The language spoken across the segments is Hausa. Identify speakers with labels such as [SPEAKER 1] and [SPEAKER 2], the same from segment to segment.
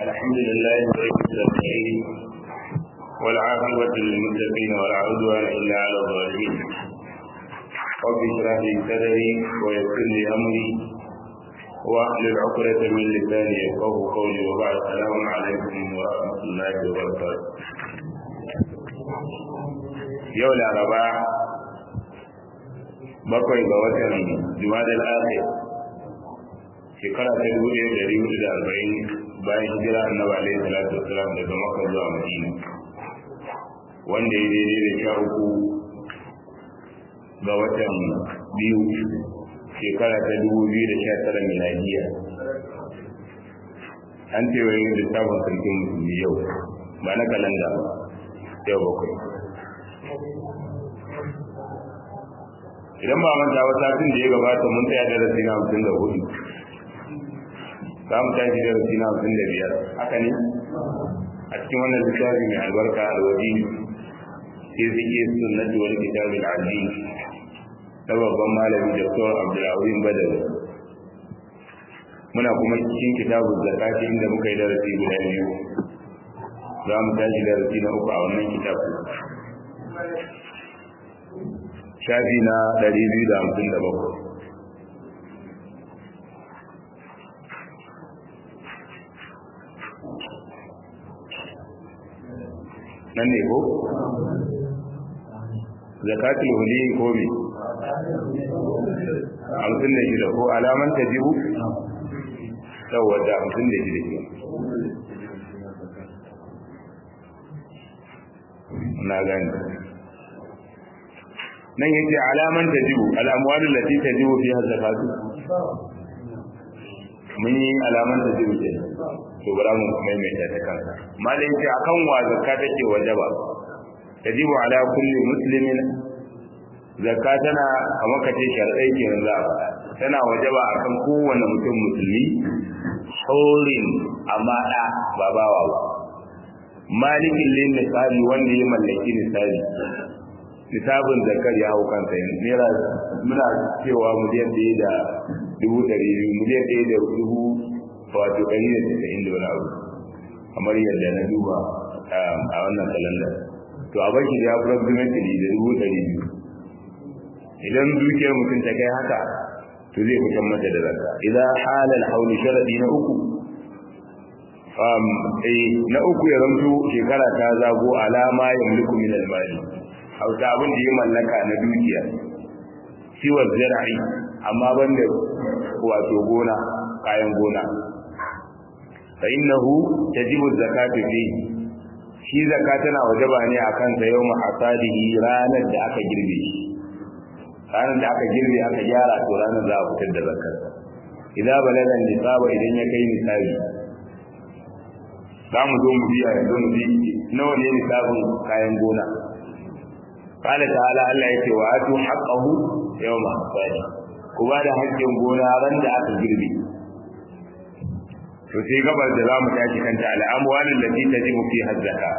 [SPEAKER 1] الحمد لله رب العالمين والعاقبة للمتقين ولا عدوان إلا على الظالمين رب اشرح لي صدري ويسر لي أمري واحلل عقدة من لساني يفقه قولي وبعد السلام عليكم ورحمة الله وبركاته yau laraba bakwai ga watan jumadal akhir shekara ta dubu ɗaya da hudu da arba'in bayan hijira annabi alaihi salatu wasalam daga makka zuwa madina wanda ya daidai da sha uku ga watan biyu shekara ta dubu biyu da sha tara miladiya an ce wani littafin sarkin musulmi yau ba na kalanda ba yau bakwai idan ba manta ba satin da ya gabata mun tsaya darasi na hamsin da hudu za mu tashi darasi na hamsin da biyar haka ne a cikin wannan littafi mai albarka alwaji ke zike sunnati wal kitab al-aziz na babban malami Dr. Abdulrahim Badawi muna kuma cikin kitabu zakati inda muka yi darasi guda biyu za mu tashi darasi na uku a wannan kitabu shafi na 257 nan ne ko? zakatul huli ko me? hamsin da shida ko alaman ta jibu? wadda hamsin da shida ke na gani nan yake alaman ta jibu al'amwalin lati ta jibu fi zakatu mun yi alaman ta jibu ke to bara mu maimaita ta kansa malin ce akan wa zakka take wajaba tajibu ala kulli muslimin zakka tana kamar kace shar'ai kenan za a tana wajaba akan kowanne mutum musulmi saurin amma da ba bawa ba malikin lin nisabi wanda ya mallaki nisabi nisabin zakar ya hau kansa yanzu naira muna cewa miliyan ɗaya da dubu ɗari biyu miliyan ɗaya da dubu wato ɗari da tasa'in da wani abu kamar yadda na duba a wannan kalandar to a baki da approximately da dubu ɗari biyu idan dukiyar mutum ta kai haka to zai fitan mata da zakka idan halal hauli sharadi na uku um eh na uku ya zanto shekara ta zago alama yamliku min al-mali hauta abin da ya mallaka na dukiya siwa zara'i amma banda wato gona kayan gona fa innahu tajibu zakatu fi shi zakka tana wajaba ne akan sa yawma hasadihi ranar da aka girbe shi ranar da aka girbe aka gyara to ranar za a fitar da zakkar idza balaga nisaba idan ya kai nisabi za mu zo mu biya yanzu mu bi nawa ne nisabin kayan gona قال تعالى Allah yake wa atu haqqahu yawma hasadi ku ba da haƙƙin gona ran da aka girbe to sai gabar da zamu tashi kanta al'amwal allati tajibu fi hazzaka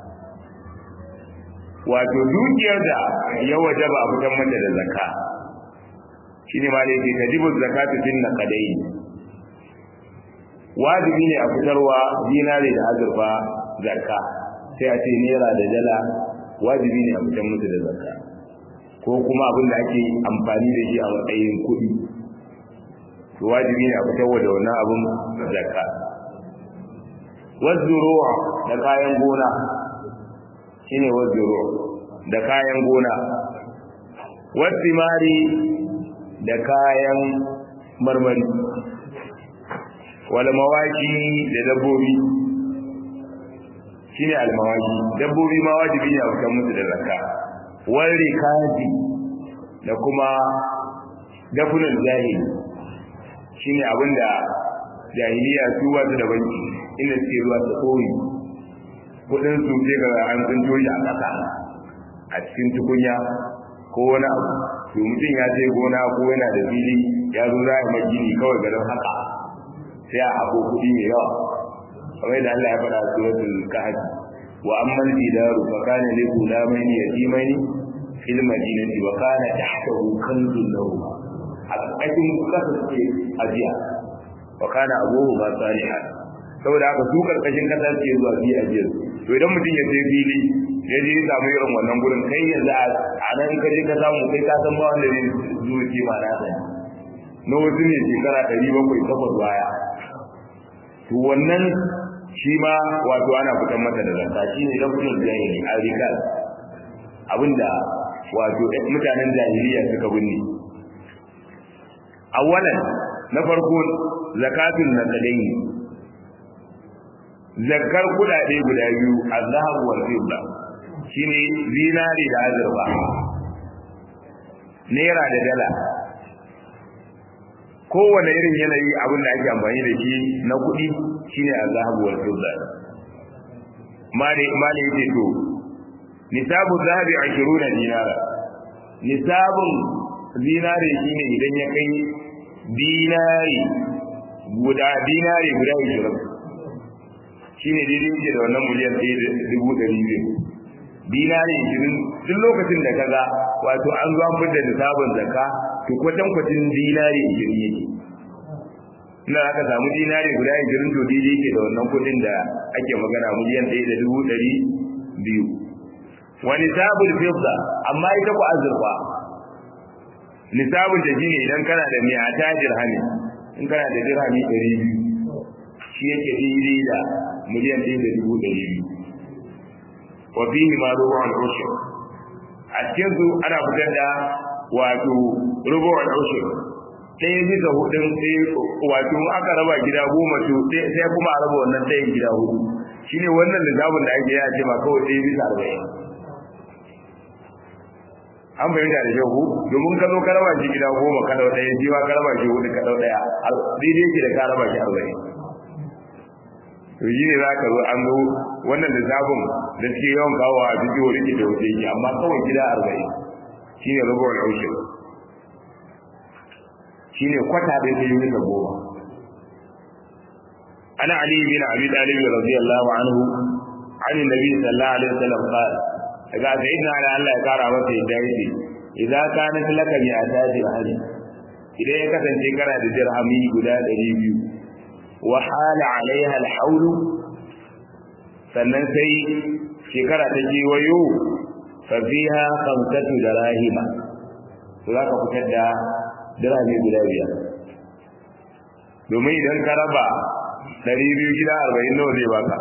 [SPEAKER 1] wato dukiyar da ya wajaba a fitar mata da zakka shine ma da yake tajibu zakatu fin naqadai wajibi ne a fitarwa dinare da azurfa zakka sai a ce naira da dala wajibi ne a fitar musu da zakka ko kuma abin da ake amfani da shi a matsayin kuɗi to wajibi ne a fitar da wannan abin zakka wazzuru'a da kayan gona shine wazzuru'a da kayan gona wasimari da kayan marmari wal mawaki da dabbobi shine almawaki dabbobi ma wajibi ne a fitar musu da zakka wari kaji da kuma dafunan jahili shine abinda jahiliya su ba su da banki inda suke zuwa su koyi kudin su sai ga an tsinto shi a ƙasa a cikin tukunya ko wani abu to mutum ya je gona ko yana da fili ya zo za a gini kawai garin haka sai a haƙo kuɗi mai yawa kamar da Allah ya faɗa a suratul kahf wa amma al-jidaru fa kana li ghulamaini yatimaini fil madinati wa kana tahtahu kanzun lahu a cikin kasa suke ajiya wa kana abuhu ma salihan saboda haka su karkashin kasa suke zuwa fi ajiyar to idan mutum ya je fili ya je samu irin wannan gurin kai yanzu a nan ka je ka samu kai ka san ba wanda zai zo ce ma na sani na wasu ne shekara ɗari bakwai takwas baya to wannan shi ma wato ana fitan masa da zakka shi ne da kudin jahili a rikal abinda wato mutanen jahiliya suka binne awalan na farko zakatun nakalaini zakkar kudade guda biyu azhab wal fidda shine zinari da azurfa naira da dala kowane irin yanayi abin da ake amfani da shi na kuɗi shine azhab wal fidda mali mali yake to nisabu zahabi 20 dinara nisabun dinari shine idan ya kai dinari guda dinari guda 20 shine daidai yake da wannan miliyan 1.200 dinari 20 duk lokacin da kaga wato an zo an fitar da nisabun zakka to kwatan kwatin dinari 20 yake ina aka samu dinari guda 20 to daidai yake da wannan kudin da ake magana miliyan 1.200 wa nisabul fidda amma ita ku azurfa nisabul da shine idan kana da mi'a ta dirhami in kana da dirhami 200 shi yake daidai da miliyan 1.200 wa fihi ma rubu'ul ushur a cikin su ana fitar da wato rubu'ul ushur ɗaya bisa hudun sai wato aka raba gida goma to sai kuma a raba wannan ɗayan gida hudu shine wannan lissafin da ake yace ma kawai ɗaya bisa arba'in an bayyana da shehu domin ka zo ka raba shi gida goma ka dau ɗaya shi ma ka raba shi hudu ka dau ɗaya daidai yake da ka raba shi arba'in to shi ne za ka zo an zo wannan lissafin da suke yawan kawo a cikin wani ke da wuce yake amma kawai gida arba'in shi ne rubuwar aushe shi ne kwata da yake yi da goma ana ali bin abi talib radiyallahu anhu عن النبي صلى الله عليه وسلم قال daga sayyidina ala Allah ya kara masa yadda yake idan kana laka bi atadi hali idan ya kasance kana da dirhami guda 200 wa hala alaiha alhawl sannan sai shekara ta kewayo fa fiha khamsatu darahima to zaka fitar da dirhami guda biyar domin idan ka raba 200 gida 40 nawa zai baka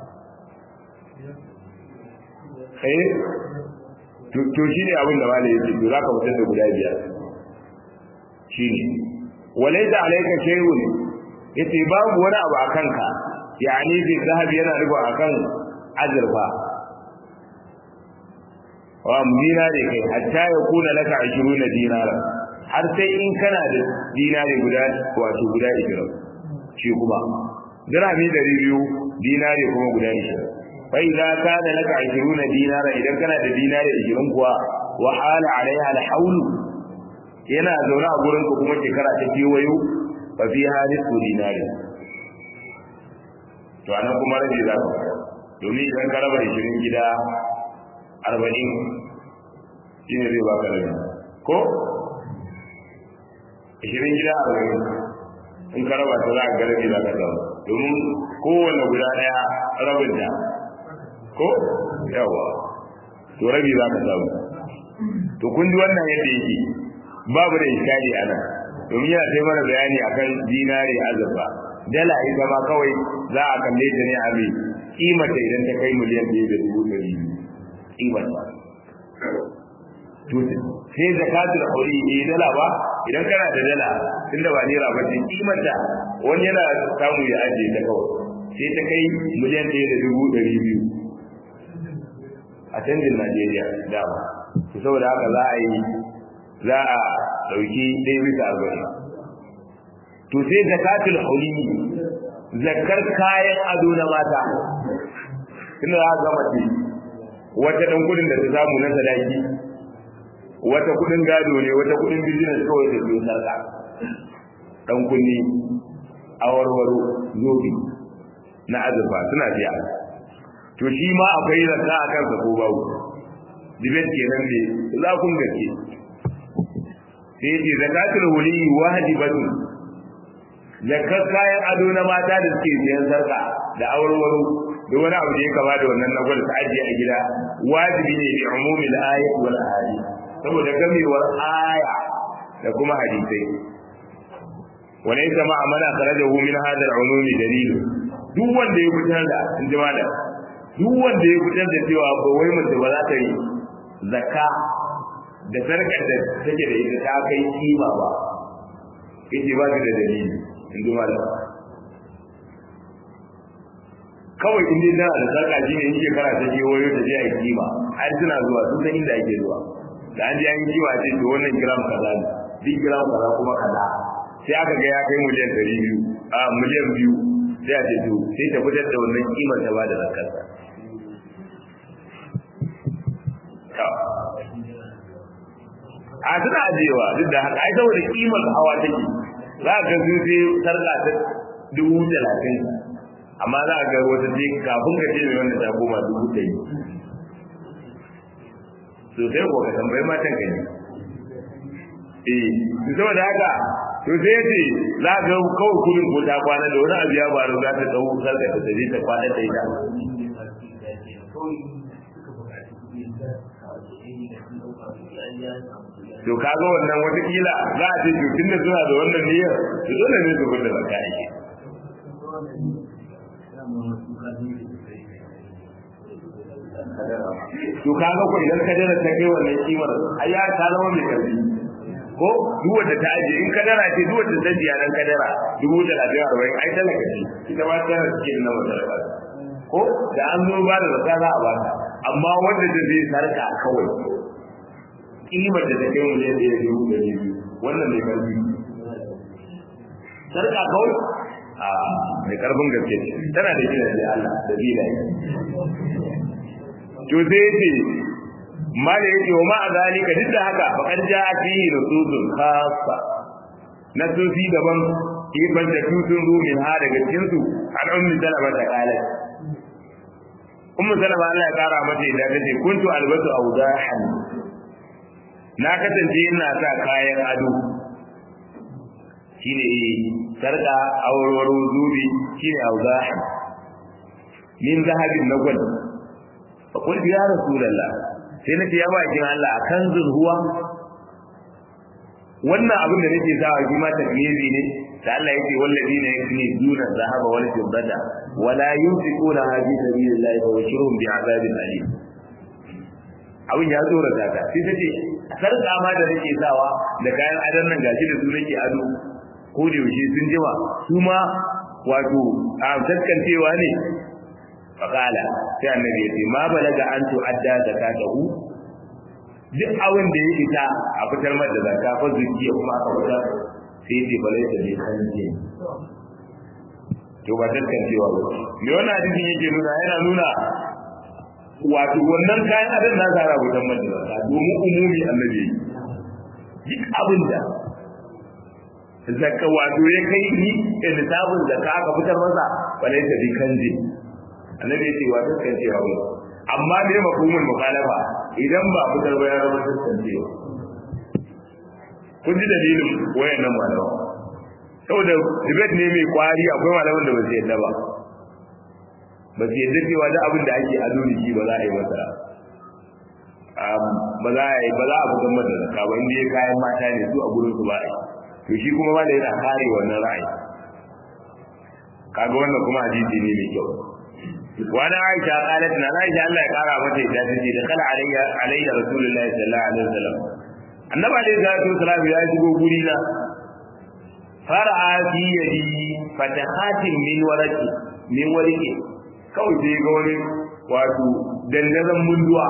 [SPEAKER 1] eh to shine abin da malai yake to zaka fitar da guda biyar shine walaysa alayka shay'un yace babu wani abu akan ka yani bi zahab yana riba akan azurfa wa dinari kai hatta ya kuna laka 20 dinara har sai in kana da dinari guda wato guda 20 shi kuma dirhami 200 dinari kuma guda 20 fa idza kana laka 20 dinara idan kana da dinari 20 kuwa wa hala alaiha alhawl yana zaune a gurin ka kuma shekara ta kewayo fa fi hadisu dinari to anan kuma rabi za ka domin idan ka raba 20 gida 40 shine zai baka rabi ko 20 gida 40 in ka raba ta za ka ga rabi za ka samu domin kowane guda daya rabin da ko yawa to rabi za ka samu to kun ji wannan yadda yake babu da iskari a nan domin yana sai mana bayani akan dinari azurfa dala ita ma kawai za a kalle ta ne a mai kimata idan ta kai miliyan ɗaya da dubu ɗari kimata to sai zakatul aure eh dala ba idan kana da dala tunda ba naira ba ce kimata wani yana samu ya ajiye ta kawai sai ta kai miliyan ɗaya da dubu ɗari biyu a canjin Najeriya dama to saboda haka za a yi za a dauki ɗaya bisa arba'in to sai zakatul huli zakar kayan ado na mata tunda za ga mace wata dan kudin da ta samu na sadaki wata kudin gado ne wata kudin business kawai da biyu sarka dan kunni awarwaro zobi na azurfa suna biya to shi ma akwai zakka a kansa ko babu dibet kenan ne za kun gaske sai yace zakatul wali wajibatu zakar kayan ado na mata da suke siyan sarka da aurwaro da wani abu da ya kama da wannan na gwal ta ajiye a gida wajibi ne bi umumil ayat wal ahadith saboda gamewar aya da kuma hadisai wala yasa ma amana kharajahu min hadha al-umumi dalil duk wanda ya fitar da in ji malam duk wanda ya fitar da cewa ba wai mace ba za ta yi zakka da sarkar da take da ita ta kai kima ba yake ba ta da dalili in ji malam kawai in dai tana da sarka shi ne in shekara ta je wayo ta je a yi kima har suna zuwa sun san inda ake zuwa da an je an yi kima ce to wannan gram kaza ne duk gram kaza kuma kaza sai aka ga ya kai miliyan ɗari biyu a miliyan biyu sai a ce to sai ta fitar da wannan kimar ta ba da zakarsa a suna ajiyewa duk da haka ai saboda kimar hawa take za ka ga sun sai sarka ta dubu talatin amma za a ga wata ce kafin ka ce mai wanda ta koma dubu ɗari to sai ko ka tambayi matan ka ne eh saboda haka to sai ya ce za ka ga kawai kudin ko ta kwana da wani abu ya faru za ta tsawo sarka ta tafi ta kwana da ita to kaga wannan watakila za a ce to tunda suna da wannan niyyar to dole ne su gudu zakka ake to kaga ko idan kadara ta kai wannan kimar ai ya ta zama mai karfi ko duk wanda ta aje in kadara ce duk wanda ta biya dan kadara dubu talatin arba'in ai talaka ce ita ma ta cikin na matalaka ko da an zo ba da zakka za a ba ta amma wanda ta zai sarka kawai kimar da ta kai miliyan ɗaya da dubu ɗari biyu wannan mai karfi sarka kawai a mai karfin gaske tana da gina da Allah da bilaye to sai yace mala yace wa ma zalika duk da haka fa kan ja fihi nususun khassa nasusi daban ibn da tutun rumin ha daga cikin su an ummi salama ta kala ummu salama Allah ya kara mata idan tace kuntu albatu awdahan na kasance ina sa kayan ado shine sarka awarwaro zubi shine awdahan min zahabin na gwal فقل يا رسول الله sai nace ya bakin Allah a kanzun huwa wannan abin da nake sawa shi ma taklizi ne da Allah yake walladina yaknizuna dhahaba wal fiddata wala yunfiquna fi sabilillahi wa yashurun bi azabin alim abin ya tsora ta sai tace sarka ma da nake sawa da kayan adan nan gashi da su nake ado ko da yaushe sun jima su ma wato a taskancewa ne faƙala sai annabi ya ce ma balaga an tu'adda zakatahu duk abin da ya isa a fitar mata da zakka fa zuciya kuma aka fitar sai ce balai da ne kanje to ba tantancewa ba me wannan hadisin yake nuna yana nuna wato wannan kayan adan na zara fitar mata da zakka domin umumi annabi duk abin da zakka wato ya kai ni da lissafin zakka aka fitar masa balai da ne kanje annabi yace wa dukkan cewa mu amma me mafhumul mukhalafa idan ba fitar ba ya zama dukkan cewa kun ji dalilin wayannan malama saboda debate ne mai kwari akwai malaman da ba su yadda ba ba su yadda cewa da abin da ake ado da shi ba za a yi masa ba za a yi ba za a fitar masa da ka ba inda ya kayan mata ne su a gurin su ba a yi to shi kuma ma da yana kare wannan ra'ayi kaga wannan kuma hadisi ne mai kyau wani aisha qalat na aisha Allah ya kara mata ita tace da kala alayya alayya rasulullahi sallallahu alaihi wasallam annabi alaihi salatu wasallam ya shigo guri na fara'a fi yadi fatahatin min waraki min wariki kawai sai ga wani wato dandazon munduwa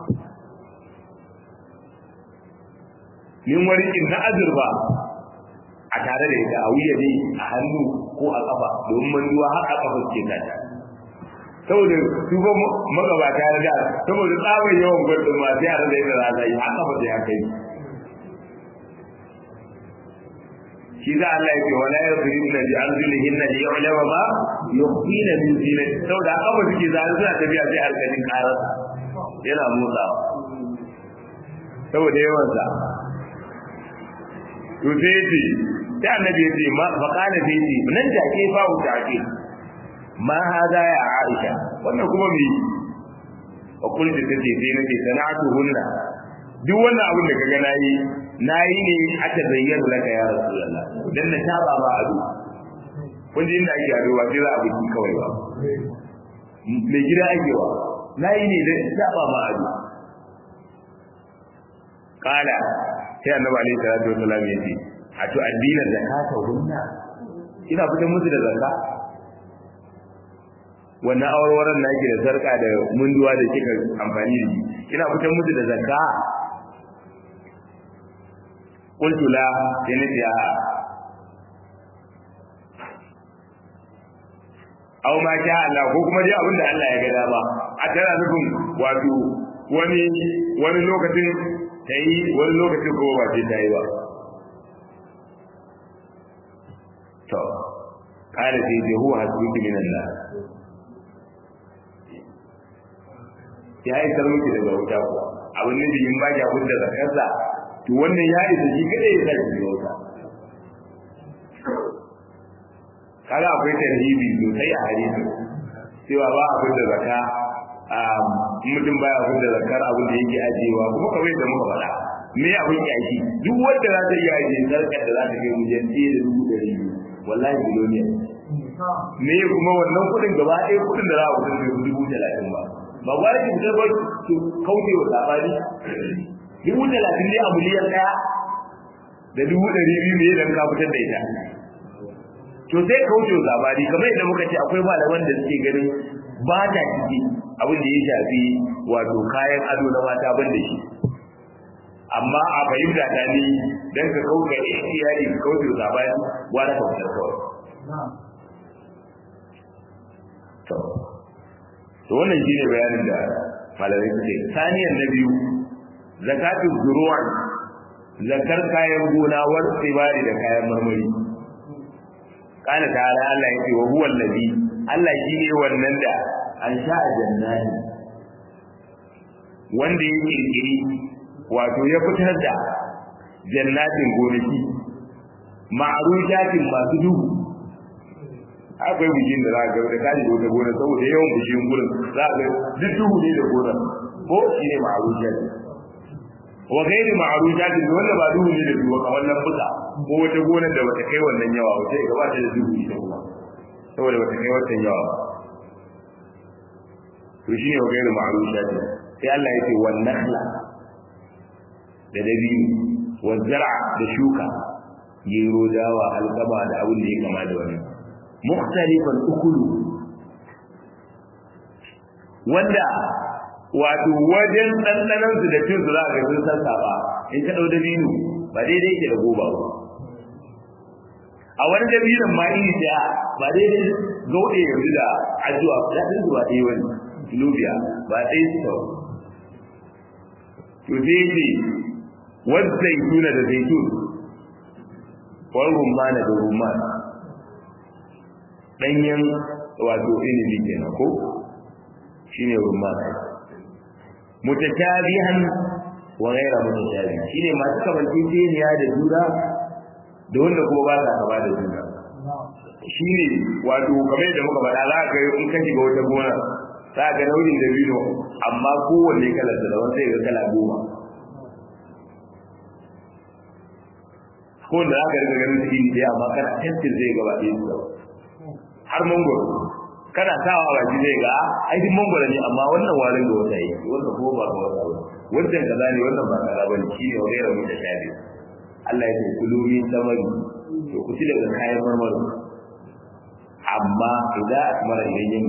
[SPEAKER 1] min warikin na azurba a tare da ita a wuya ne a hannu ko a kafa domin manduwa har a kafa suke tata saboda su ba magabata da saboda tsabar yawan gwardin ma sai a rada yadda za a yi haka ba sai haka yi shi za Allah ya ce wala yadribna bi arjulihinna li yu'lama ma yukhfina min zinati saboda haka ba suke zai suna tafiya sai alƙalin karar yana motsawa saboda yawan sa to sai ce sai annabi ya ce ma fa kana sai ce nan take fa ku take ma hada ya Aisha wannan kuma me wa kullu tace sai nace sana'atu hunna duk wannan abin da kaga nayi nayi ne aka zayyana laka ya rasulullah dan na taba ba ado kun ji inda ake ado ba sai za a biki kawai ba mai gida ake wa nayi ne dan taba ma ado kala sai annabi alaihi salatu wasallam ya ce a to addina zakata hunna ina fitan musu da zakka wannan awarwaran na yake da sarka da munduwa da kika amfani da shi ina fitan musu da zakka qultu la sai nace a aw ma sha Allah ko kuma dai abin da Allah ya ga dama a tana nufin wato wani wani lokacin tayi wani lokacin ko ba sai tayi ba to kare sai je huwa hasbuki min Allah ya yi sarmuki daga wuta ko abin da yin ba ya hudda zakarsa to wannan ya isa shi kada ya sai daga wuta kaga akwai tarhibi sosai a hadisi cewa ba a hudda zakka mutum baya hudda zakar abin da yake ajiyewa kuma kawai da muka faɗa me abin yaki duk wanda za ta iya ajiye sarkar da za ta kai wajen ɗaya da dubu ɗari biyu wallahi biloniya me kuma wannan kuɗin gaba ɗaya kuɗin da za a kudin da dubu talatin ba ba gwara ki fitar ba su kauce wa sabani dubu talatin ne a miliyan ɗaya da dubu ɗari biyu ne idan ka fitar da ita to sai kauce wa sabani kamar yadda muka ce akwai malaman da suke ganin ba ta ciki abin da ya shafi wato kayan ado na mata ban da shi amma a fahimta ta ni dan ka kauka iyali ka kauce wa sabani gwara ka fitar kawai to to wannan shine bayanin da malamai suke saniyar na biyu zakatu zuru'a zakar kayan gona war tsibari da kayan marmari kana ta ala Allah yake wa huwa allazi Allah shine wannan da an sha'a jannati wanda ya kirkiri wato ya fitar da jannatin gonaki ma'rujatin masu duhu akwai bishin da za ka ga da kaji da wata gona saboda yawan bishin gurin za ka duk duhu ne da gona ko shi ne ma'arujat wa gairi ma'arujat da wanda ba duhu ne da duhu kamar nan buka ko wata gonar da bata kai wannan yawa wata ga ba ta da duhu ita kuma saboda bata kai wannan yawa to shi ne wa gairi ma'arujat sai Allah ya ce wan nakhla da dabino wa zar'a da shuka gero dawa alkama da abin da ya kama da wannan mukhtalifan ukulu wanda wato wajen dandanan su da cin su za ga sun san ba in ka dau dabino ba daidai yake da goba ba a wani dabinon ma iri da ba daidai gaude yanzu da ajuwa da din zuwa dai wani lubiya ba dai su to sai ce wanda zaituna da zaitun wal rumman da rumman danyen wato inibi kenan ko shine rumman mutatabihan wa ghayra mutatabi shine masu kamanceceniya da juna da wanda kuma ba sa kama da juna shine wato kamar da muka faɗa za ka in ka shiga wata gona za ka nauyin da bino amma kowanne kalar da wanda ya ga kala goma ko da za ka riga ganin cikin da amma kana tantin zai gaba ɗaya su har mangoro kana sawa a baki zai ga ai duk mangoro ne amma wannan warin da wata yi wannan ko ba ga wata ba wannan kaza ne wannan ba kaza bane shine wa gaira mun da shabi Allah ya ce kulu min samari to ku ci daga kayan marmari amma idan asmara idan yin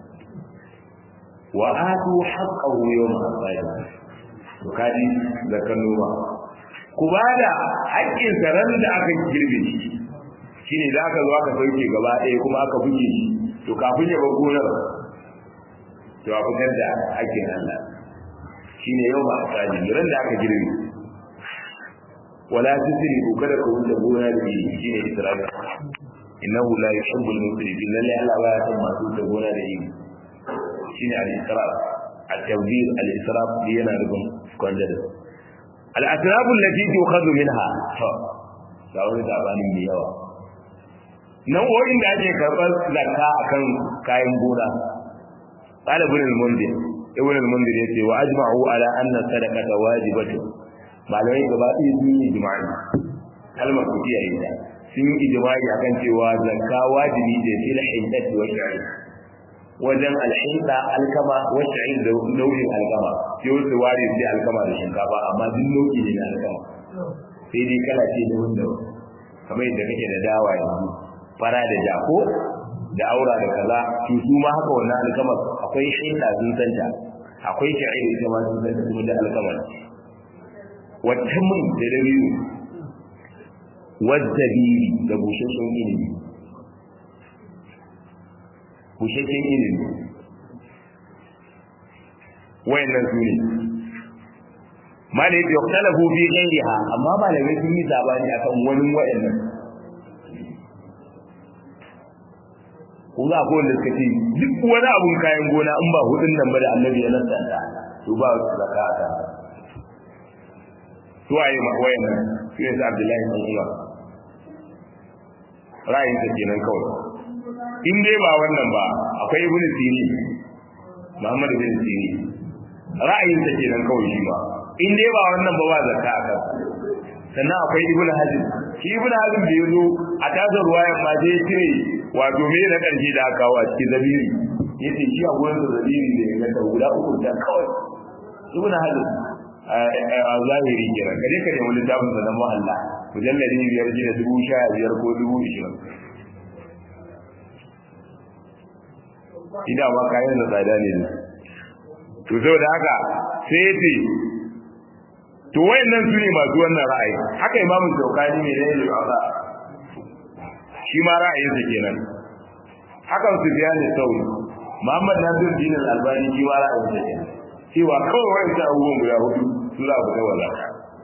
[SPEAKER 1] wa atu haqqahu yawm hasadi to kaji da kan noma ku bada haƙƙin saran da aka girbe shi shine da aka zo aka sauke gaba ɗaya kuma aka buge shi to kafin ya bar gonar to a fitar da haƙƙin Allah shine yau ba asali ran da aka girbe wala tusrifu kada ku wuce gona da shi shine isra'ila innahu la yuhibbul musrifin lalle Allah ba ya san masu wuce gona da shi shine al-israf at-tawdir al-israf yana rubun kwanda al-asraf allati tukhadhu minha ga wani sabanin mai yawa nau'o'in da ake karɓar zakka akan kayan gona qala ibn al-mundir ibn al-mundir yace wa ajma'u ala anna sadaqata wajibatu malamai gaba ɗaya sun yi ijma'i kalmar ku kiyaye ta sun yi ijma'i akan cewa zakka wajibi ce fil hindati wa sha'ir wajen alhinda alkama wa sha'ir da nau'in alkama sai wasu ware sai alkama da shinkafa amma duk nau'i ne na alkama sai dai kala ce da wanda kamar yadda kake da dawa yanzu fara da jako da aura da kaza to su ma haka wannan alkamar akwai hinda sun santa akwai sha'ir ita ma sun santa kuma da alkamar wata mun da dabiru wazzabiri da bushashen ilimi bushashen ilimi wayannan su ne malai da yaktalafu fi ghairiha amma malamai sun yi zabani akan wani wayannan ko za ko wanda suka ce duk wani abun kayan gona in ba hudun nan ba da annabi ya nasanta to ba zakka ta su waye ma wayannan su ne sa Abdullahi bin Umar ra'ayin sa kenan kawai in dai ba wannan ba akwai Ibn Sini Muhammad bin Sini ra'ayin sa kenan kawai shi ba in dai ba wannan ba ba zakka akan sannan akwai Ibn Hazm shi Ibn Hazm da yazo a tazar ruwayan ma sai cire wato me na karshe da aka kawo a cikin zabiri yace shi a gurin da zabiri da ya ga guda uku da kawai Ibn Hazm a zahiri kenan kaje ka nemi littafin sa na muhalla mujalladi biyar ji da dubu sha biyar ko dubu ishirin ina ma kayan da tsada ne to saboda haka sai yace to wayannan su ne masu wannan ra'ayi haka imamu shaukani ne ne da Allah shi ma ra'ayinsa kenan hakan su biya ne sauri Muhammad Nasir Din Al-Albani shi ma ra'ayinsa kenan cewa kawai wayannan abubuwan guda hudu su za ku kai wala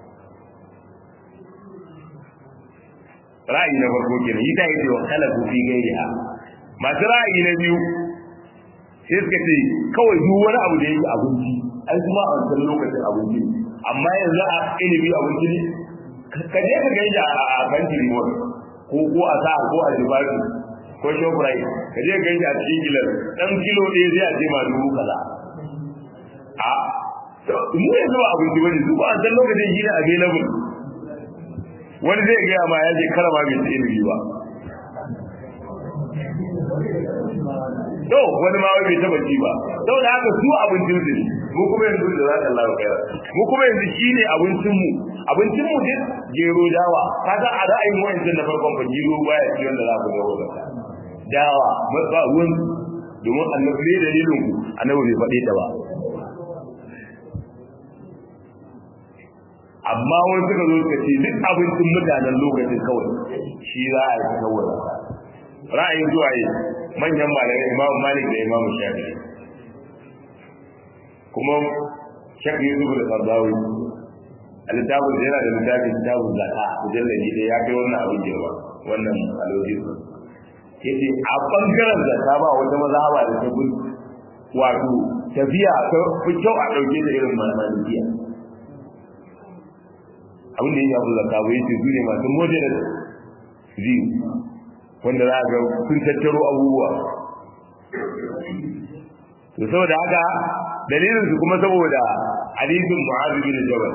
[SPEAKER 1] ra'ayi na farko kenan yi ta yi cewa kalafu fi gairiha masu ra'ayi na biyu sai suka ce kawai duk wani abu da yake abinci ai kuma a wancan lokacin abinci amma yanzu a ilimi abinci ne ka je ka gaida a kan jirimon ko ko a sa ko a jibashi ko shokurai ka je ka gaida a cikin gilar dan kilo ɗaya zai a ce ma dubu kaza a mu yanzu ba abinci bane su ba a san lokacin shi ne available wani zai gaya ma ya je karama bai ci ilimi ba to wani ma bai taba ci ba saboda haka su abincin su ne mu kuma yanzu da za ta Allah kai mu kuma yanzu shine abincin mu abincin mu din gero dawa kaga a ra'ayin wayancin na farkon fa gero baya ci wanda za ku ga wannan dawa ba ruwan domin annabi ne dalilin ku annabi bai faɗe ta ba amma wani suka zo suka ce duk abincin mutanen lokacin kawai shi za a yi kawai ra'ayin zuwa yi manyan malamai imamu malik da imamu shafi'i kuma shakka yusuf da sardawi a littafin da yana da littafin kitabun zaka mujallali da ya kai wannan abin girma wannan aloji yace a bangaren zaka ba wata mazhaba da ta gudu wato tafiya ta fi kyau a dauke da irin malikiya abin da ya shafi zaka ba yace su ne masu modern view wanda za a ga sun tattaro abubuwa to saboda haka dalilin su kuma saboda hadisin Mu'adh bin Jabal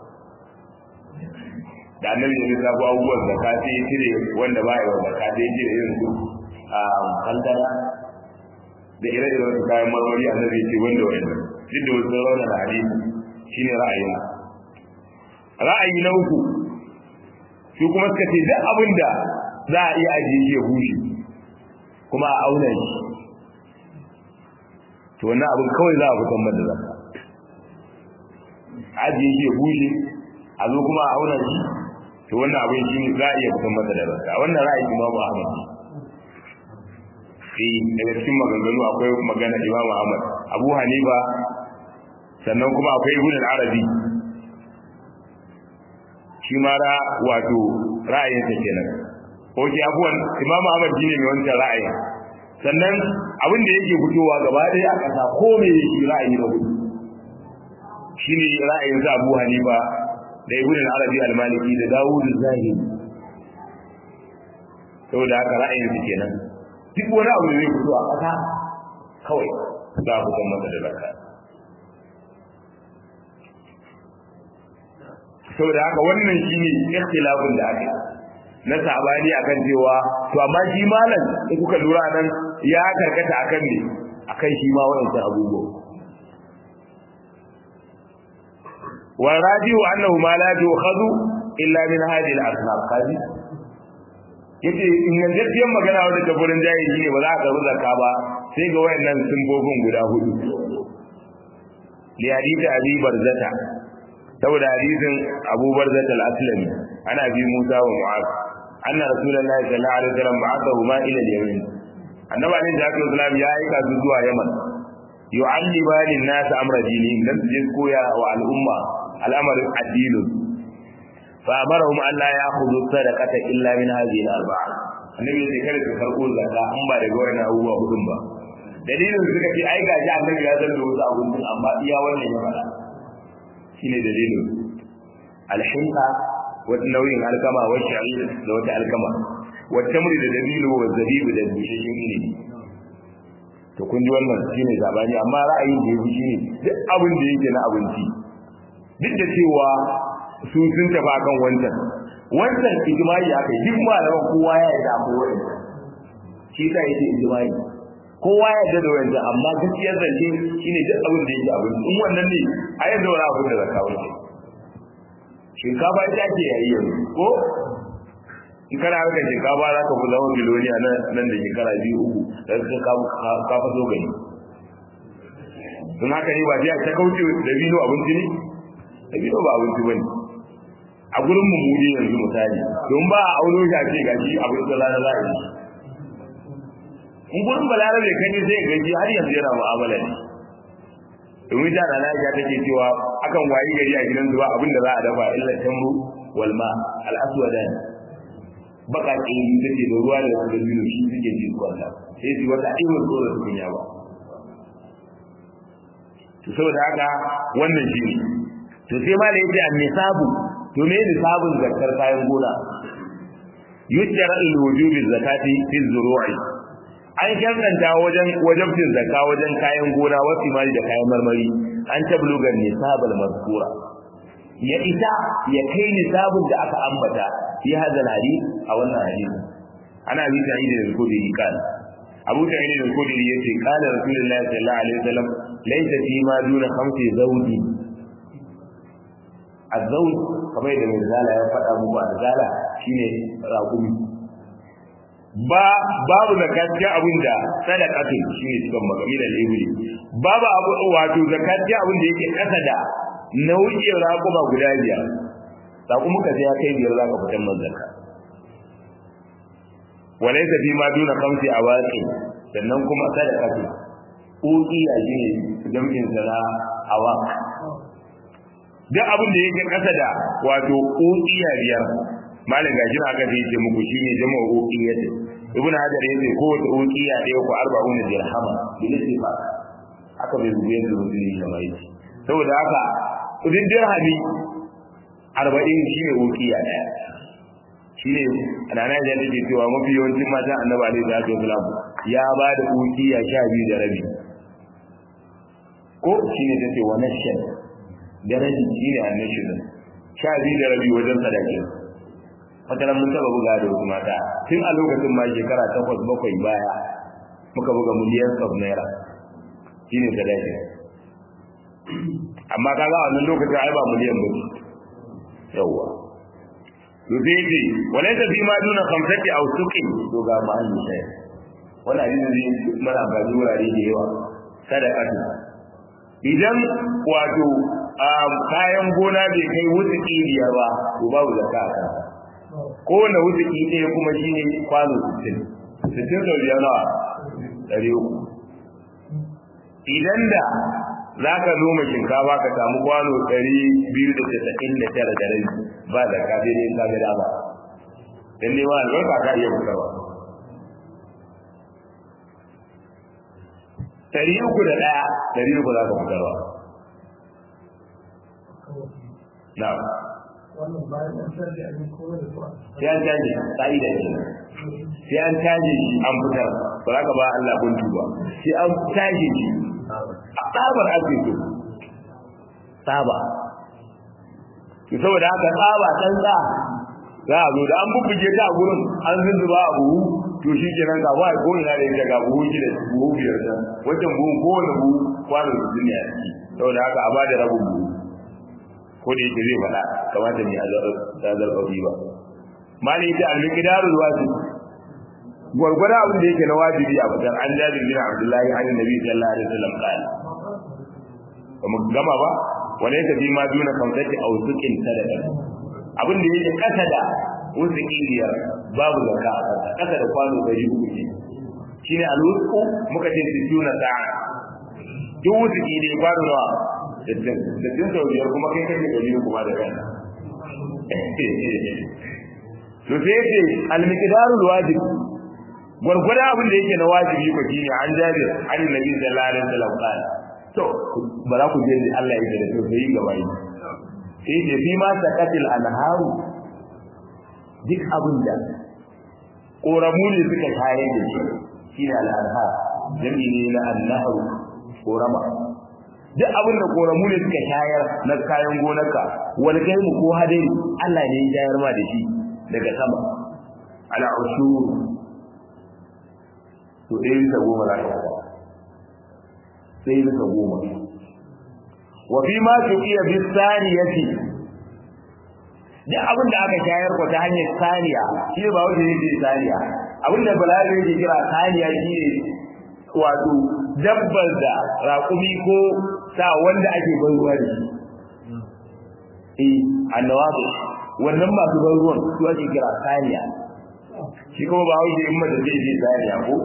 [SPEAKER 1] da annabi ya lissafo abubuwan zakka sai ya cire wanda ba ya zakka sai ya cire irin su a kankana da ire-iren su kayan marmari annabi ya ce wanda wannan duk da wasu rauna da hadisi shine ra'ayin ra'ayi na uku su kuma suka ce duk abin da za a iya ajiye shi ya bushe kuma a auna shi to wannan abin kawai za a fitan mada zakka ajiye shi ya bushe a zo kuma a auna shi to wannan abin shi ne za a iya fitan mada da zakka wannan ra'ayi Imam Ahmad eh daga cikin maganganu akwai magana Imam Ahmad Abu Hanifa sannan kuma akwai Ibn al-Arabi shi ma ra wato ra'ayinsa kenan oke abuwan Imam Ahmad shine mai wancan ra'ayin sannan abin da yake fitowa gaba ɗaya a ƙasa ko me yake ra'ayi da hudu shine ra'ayin sa Abu Hanifa da Ibn al-Arabi al-Maliki da Dawud az-Zahiri saboda haka ra'ayin su kenan duk wani abu da zai fito a ƙasa kawai za a fitar masa da zakka saboda haka wannan shine ikhtilafin da ake na sabani akan cewa to amma shi malam in kuka lura nan ya karkata akan ne akan shi ma wayancan abubuwa wa radiyu annahu ma la yu'khadhu illa min hadhihi al-asnaf kaji yace in gaskiyar magana wanda ta gurin jahili ne ba za a karbi zakka ba sai ga wayannan simbobin guda hudu li hadith abi barzata saboda hadisin abu barzata al-aslami ana bi musa wa mu'az anna rasulullahi sallallahu alaihi wasallam ba'athahu ma ila al-yamin annabi alaihi salatu wasallam ya aika su zuwa yaman yu'allima lin-nas amra dinihim dan su je koya wa al'umma al'amarin addinin fa amarahum an la ya'khudhu sadaqata illa min hadhihi al-arba'a annabi ya ce kada su karɓo zakka an ba daga wannan abubuwa hudun ba dalilin suka ce ai gaji annabi ya zanta wasu abubuwan amma iya wannan ya faɗa shine dalilin alhinqa wata nauyin alkama wa sha'ir da wata alkama wa tamri da dabilu wa zabibu da bishashin ilimi to kun ji wannan shine zabani amma ra'ayin da yafi shine duk abin da yake na abinci duk da cewa su sun tafi akan wancan wancan ijma'i aka yi duk malaman kowa ya yarda akwai wani shi ta yake ijma'i kowa ya yarda da wancan amma gaskiyar zance shine duk abin da yake abinci in wannan ne a yanzu wani abin da zaka wuce shinkafa ita ake yayi yanzu ko in kana harkar shinkafa za ka fi zama biloniya nan da shekara biyu uku da ka ka faso gani don haka ne ba jiya ta kauce da bino abinci ne da bino ba abinci ba ne a gurin mu mudi yanzu misali don ba a auno shi a ce gashi abin da rana za a yi in gurin balarabe kan yi sai gaji har yanzu yana mu'amala ne domin da rana ya take cewa akan wayi gari a gidan zuwa abin da za a dafa illa tamru wal ma al aswadan baka ƙiri take da ruwa da da biyu shi suke ji kwalla sai su wata aiwar ko da tukunya ba to saboda haka wannan shi ne to sai ma da yace an-nisabu to me nisabun zakar kayan gona yujjar al-wujubi zakati fi zuru'i an shartanta wajen wajibcin zakka wajen kayan gona wasu mali da kayan marmari an tabluga nisabal mazkura ya ita ya kai nisabun da aka ambata fi hadal hadith a wannan hadisi ana bi ta yi da kudi kan Abu Sa'id al-Khudri yace qala Rasulullahi sallallahu alaihi wasallam laysa fi ma duna khamsi zawji az-zawj kamar da Mirzala ya faɗa muku az-zala shine raƙumi ba babu zakatiya abin da sadaqatu shine cikin magamilar ibli babu abu wato zakatiya abin da yake kasa da nau'in raƙuma guda biyar raƙumin ka sai ya kai biyar zaka fitar man zakka walaysa fi ma duna khamsi awaqi sannan kuma sadaqatu uqiya shine jam'in sala awaq duk abin da yake kasa da wato uqiya biyar malam gashi na aka ce muku shine jama'a uqiyatin ibn hajar yace ko wata uqiya ɗaya ko 40 dirhama bil istifaq aka bai zuwa da mutum da mai saboda haka kudin dirhami 40 shine uqiya ɗaya shine anana da yake cewa mafi yawancin mata annabi alaihi salatu wasalam ya ba da uqiya 12 da rabi ko shine tace wa nashan da rabi shine annashi 12 da rabi wajen sadaki wata mun taba buga da wasu mata tun a lokacin ma shekara takwas bakwai baya muka buga miliyan of naira shine sadaki amma kaga a wannan lokacin ai ba miliyan ba yawa to sai ce walaysa fi ma duna khamsati aw suqin to ga ma an yi wannan hadisi ne mana ba wurare da yawa sadaka idan wato kayan gona bai kai wuce biyar ba to babu zakka a kansa kowane wuzuki ɗaya kuma shi ne kwano 60 60 sau biyar nawa ɗari uku idan da za ka noma shinkafa ka samu kwano ɗari biyu da casa'in da tara da rai ba da ka sai dai ka ga dama dan ne ma albarka ka iya fitarwa ɗari uku da ɗaya ɗari uku za ka fitarwa na'am
[SPEAKER 2] wannan bayan an sarri a yin kowa da kuwa
[SPEAKER 1] ya canji ka'ida ce sai an taje shi an fitar ba za ka ba Allah buntu ba sai an taje shi a tsabar ake so tsaba ki saboda haka tsaba dan da za a zo da an bubbuge ta a gurin an zunzuba a buhu to shi kenan ga wai ko ina da ita ga buhu gida buhu biyar ta wajen buhu ko wani buhu kwano da duniya ciki saboda haka a bada rabin buhu ko da yake zai faɗa kamata ne a zarfafi ba mali ta al-miqdarul wajib gwargwada abin da yake na wajibi a fitar an jabir bin abdullahi an nabi sallallahu alaihi wasallam qala kuma gama ba wala yake bi ma duna kamsati aw sukin sadaka abin da yake kasa da wasu biyar babu zakka a kasa kasa da kwano da uku ne shine al-wusqu muka ce situna sa'a duk wasu kidi kwano nawa dattin dattin sau biyar kuma kai kake gari kuma da kan to sai ce al-miqdarul wajib gwargwada abin da yake na wajibi ko shine an jabi an nabi sallallahu alaihi wasallam kana to bara ku je da Allah ya da to sai gaba yi sai ce fi ma sakatil anharu duk abin da koramu ne suka shayar da shi shine al-anhar jami'i ne na an-nahru korama duk abin da koramu ne suka shayar na kayan gonarka wani kai mu ko hadari Allah ne ya shayar ma da shi daga sama ala ushur to ɗaya bisa goma za ka faɗa ɗaya bisa goma wa fi ma tuqiya bi saniyati duk abin da aka shayar ko ta hanyar saniya shi ba wanda yake saniya abin da balaga yake kira saniya shi ne wato dabbar da raƙumi ko sa wanda ake ban ruwa da shi eh annawabi wannan masu ban ruwan su ake kira saniya shi kuma ba hauke in mata zai je saniya ko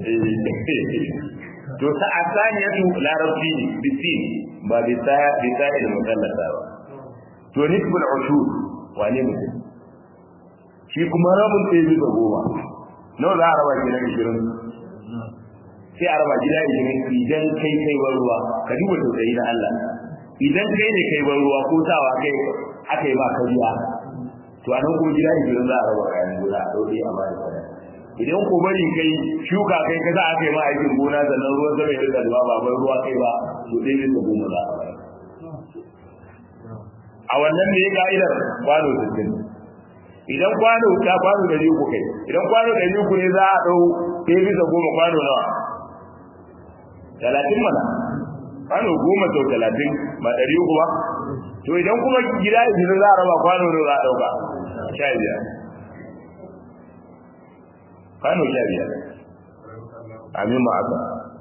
[SPEAKER 1] to ta asaniya tu larabci ne bisi ba bisa bisa da mutallata ba to nisbul ushur wane mutum shi kuma rabin ɗaya bisa goma nawa za a raba gida ishirin sai a raba gida ishirin idan kai kai ban ruwa ka duba tausayi na Allah idan kai ne kai ban ruwa ko sawa kai aka yi ma kariya to a nan kuma gida ishirin za a raba kayan gona a ɗauke a bada sadaka idan ko bari kai shuka kai kaza aka yi ma aikin gona sannan ruwan sama ya rika zuwa ba ban ruwa kai ba to dai bisa goma za a bayar a wannan ne ka'idar kwano sittin idan kwano ta kwano da uku kai idan kwano da uku ne za a ɗau ɗaya bisa goma kwano nawa talatin mana kwano goma sau talatin ba ɗari uku ba to idan kuma gida ishirin za a raba kwano ne za a ɗauka sha biyar kwano sha biyar amin ma aka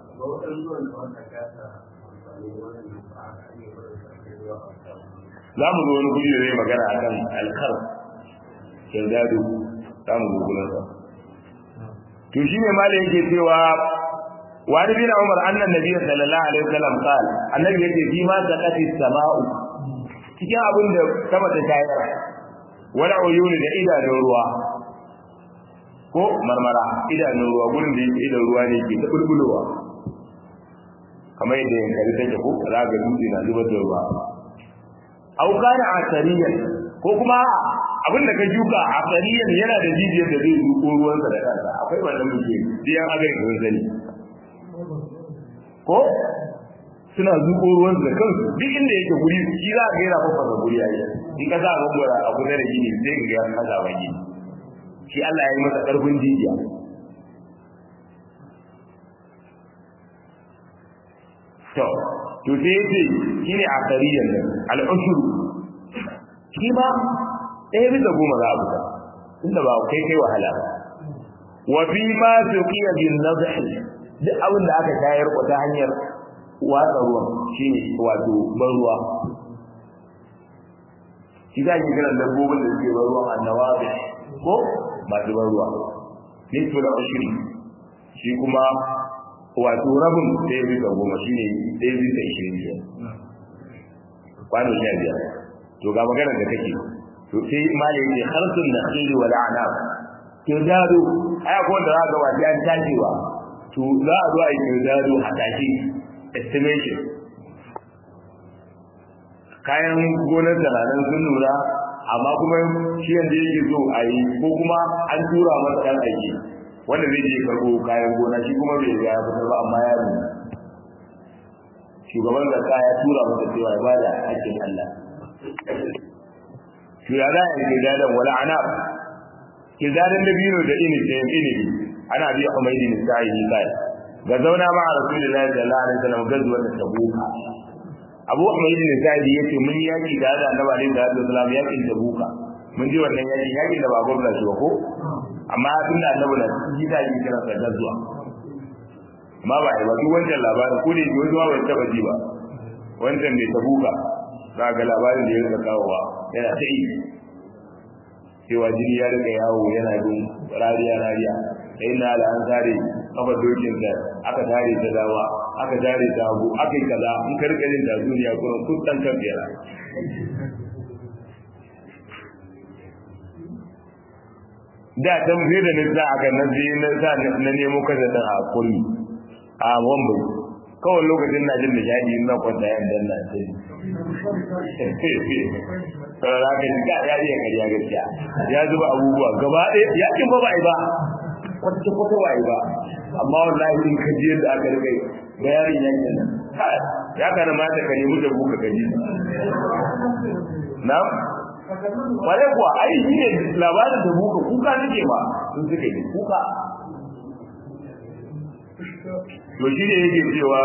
[SPEAKER 1] za mu zo wani guri da zai magana a kan alkar kirdado za mu zo gurinsa to shi ne malai yake cewa wani bin umar annan nabi sallallahu alaihi wasallam qal annabi yake fi ma zakati sama'u cikin abin da sama ta shayar wala uyuni da idanun ruwa ko marmara idanun ruwa gurin da yake idan ruwa ne ke ta bulbulowa kamar yadda yankari take ko za ga dutse na zubar da ruwa au kana asariyan ko kuma abin da ka shuka asariyan yana da jijiyar da zai zuko ruwansa da kansa akwai wannan muke biyan agai kun sani ko suna zuko ruwansa da kansu duk inda yake guri shi za ka yana fafasa guri yayi in ka sa gambara a kusa da gini sai ka ga ka zaba gini shi Allah ya yi masa karfin jijiya to to sai yace shine akariyan nan al-ushur shi ma ɗaya bisa goma za a buga inda ba kai kai wahala ba wa fi ma suqiya bin nadhi duk abin da aka shayar ko ta hanyar watsa ruwan shine wato ban ruwa shi za ki kiran dabbobin da suke ban ruwan annawabi ko masu ban ruwa nisfu da ushri shi kuma wato rabin ɗaya bisa goma shi ne ɗaya bisa ishirin ke kwano sha biyar to ga magana da kake to sai mali yake harsun da khili wa la'anab kirdado ai ko da zaka ba an tajewa to za a zo a yi kirdado a tashi estimation kayan gonar da nan sun nuna amma kuma shi yanzu yake so a yi ko kuma an tura masa ɗan aiki wanda zai je karɓo kayan gona shi kuma bai ga ya fitar ba amma ya nuna shugaban zakka ya tura masa cewa ya bada hakkin Allah to ya za a yi kizadan wala ana kizadan da biyu da ini da ini ana biya umaydi ne sai ni kai ga zauna ma rasulullahi sallallahu alaihi wasallam gazuwa da tabuka abu umaydi ne sai yace mun yaki da da annabi alaihi wasallam yakin tabuka mun ji wannan yaki yaki da ba gwamna shi ko amma tun da annabi na ji da yi kira sa gazuwa amma ba ai ba duk wancan labarin ko ne ji wani ba taba ji ba wancan bai tabuka za ga labarin da ya rika kawowa yana ta yi cewa jini ya rika yawo yana bin rariya rariya sai na da an tare kafa dokin da aka tare ta dama aka tare ta hagu aka yi kaza in ka rika jin tatsuniya kuma kun dan kan biyar da ta mafi da nisa a kan nan zai na sa na nemo kasa da a kulli a wambai kawai lokacin na jin nishadi na kwanta yan dan na sai sauran haka shi ya iya karya gaskiya ya zuba abubuwa gaba ɗaya ya kin ba ba ba kwata kwata ba ba amma wallahi in ka ji yadda aka rika bayanin yankin nan ya kana mata ka nemi da buka gaji na kware kuwa ai shi ne labarin da buka kuka nake ba sun suka yi kuka to shi ne yake cewa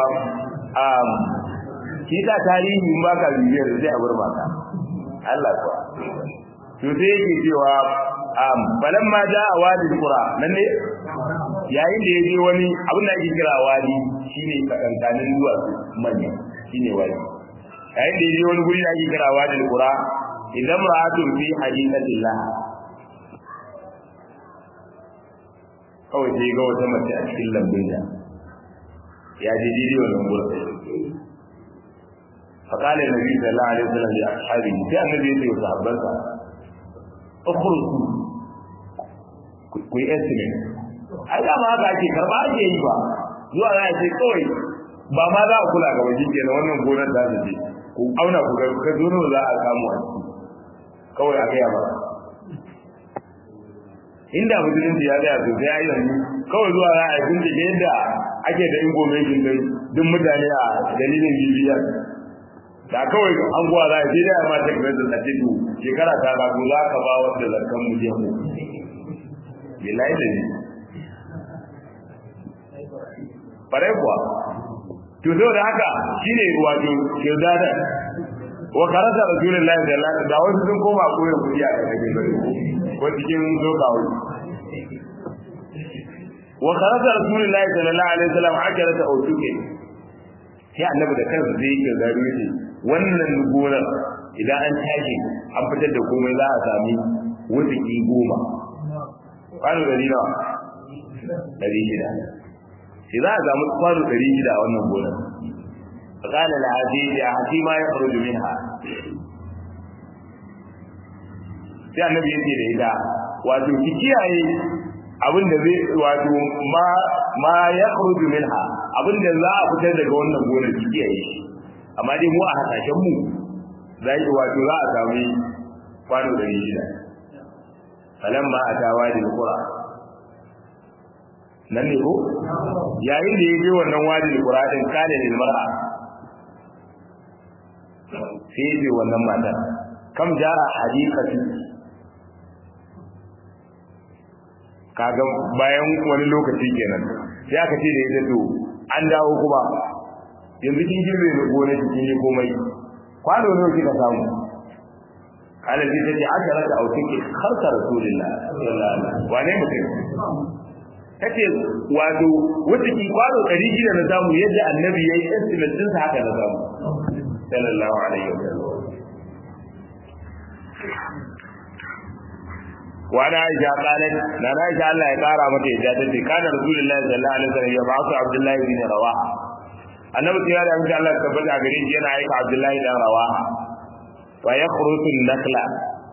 [SPEAKER 1] shi ta tarihi in baka bibiyar sai a bar maka Allah kuwa to sai yake cewa um balan ma ja a wadi qura nan ne yayin da yaje wani abin da ake kira wadi shine kadantanin zuwa manya shine wadi yayin da yaje wani guri da ake kira wadi qura idan ra'atun fi hadithatillah kawai sai ga wata mace a cikin lambun da ya je didi wannan gurin فقال النبي صلى الله عليه وسلم لاصحابه في النبي يقول لصحابته اخرجوا ku yi estimate ai da ma haka ake karba ake yi ba zuwa za a ce kawai ba ma za a kula ga wajen kenan wannan gonar za ta ce ku auna ku ga ka zo za a samu a ciki kawai a gaya ba inda musulunci ya tsaya sosai ya yi yanzu kawai zuwa za a yi bincike yadda ake da information din duk mutane a dalilin bibiyar da kawai an guwa za a ce da ma ta kamar da ce to shekara ta ba ko za ka ba wanda zarkan mu je mu bilahi da ni bare kuwa to so da haka shine wato kirdada wa karata rasulullahi sallallahu alaihi wasallam da wasu sun koma koyon kudi a cikin gari ko cikin zokawo wa karata rasulullahi sallallahu alaihi wasallam ajarata autuke sai annabi da kansa zai yi gari ne wannan gonar idan an tashi an fitar da komai za a sami wutsiki goma kwano ɗari nawa ɗari shida shi za a samu kwano ɗari shida a wannan gonar فقال العزيز أحسي ما يخرج منها sai annabi yake da ita wato ki kiyaye abin da zai wato ma ma ya khruju minha abin da za a fitar daga wannan gonar ki kiyaye shi amma dai mu a hasashen mu za yi wato za a sami kwano da shida falamma atawa da qura nan ne ko yayin da ya je wannan wadi qura din kale lil mar'a sai ya ce wannan matar kam jara hadikatu kaga bayan wani lokaci kenan sai aka ce da ita to an dawo kuma yanzu kin girbe ne gona kin yi komai kwano ne kika samu kana ji take aka raka autike har ta rasulullah sallallahu alaihi wasallam wane mutum tace wato wata ki kwano 600 na samu yadda annabi yayi estimate din sa haka na samu sallallahu alaihi wasallam وعن عائشة قالت لا عائشة الله يقارى متى إجازتي كان رسول الله صلى الله عليه وسلم يبعث عبد الله بن رواحة النبي صلى الله عليه وسلم تبدأ قريب جينا عيك عبد الله بن رواحة ويخرط النخلة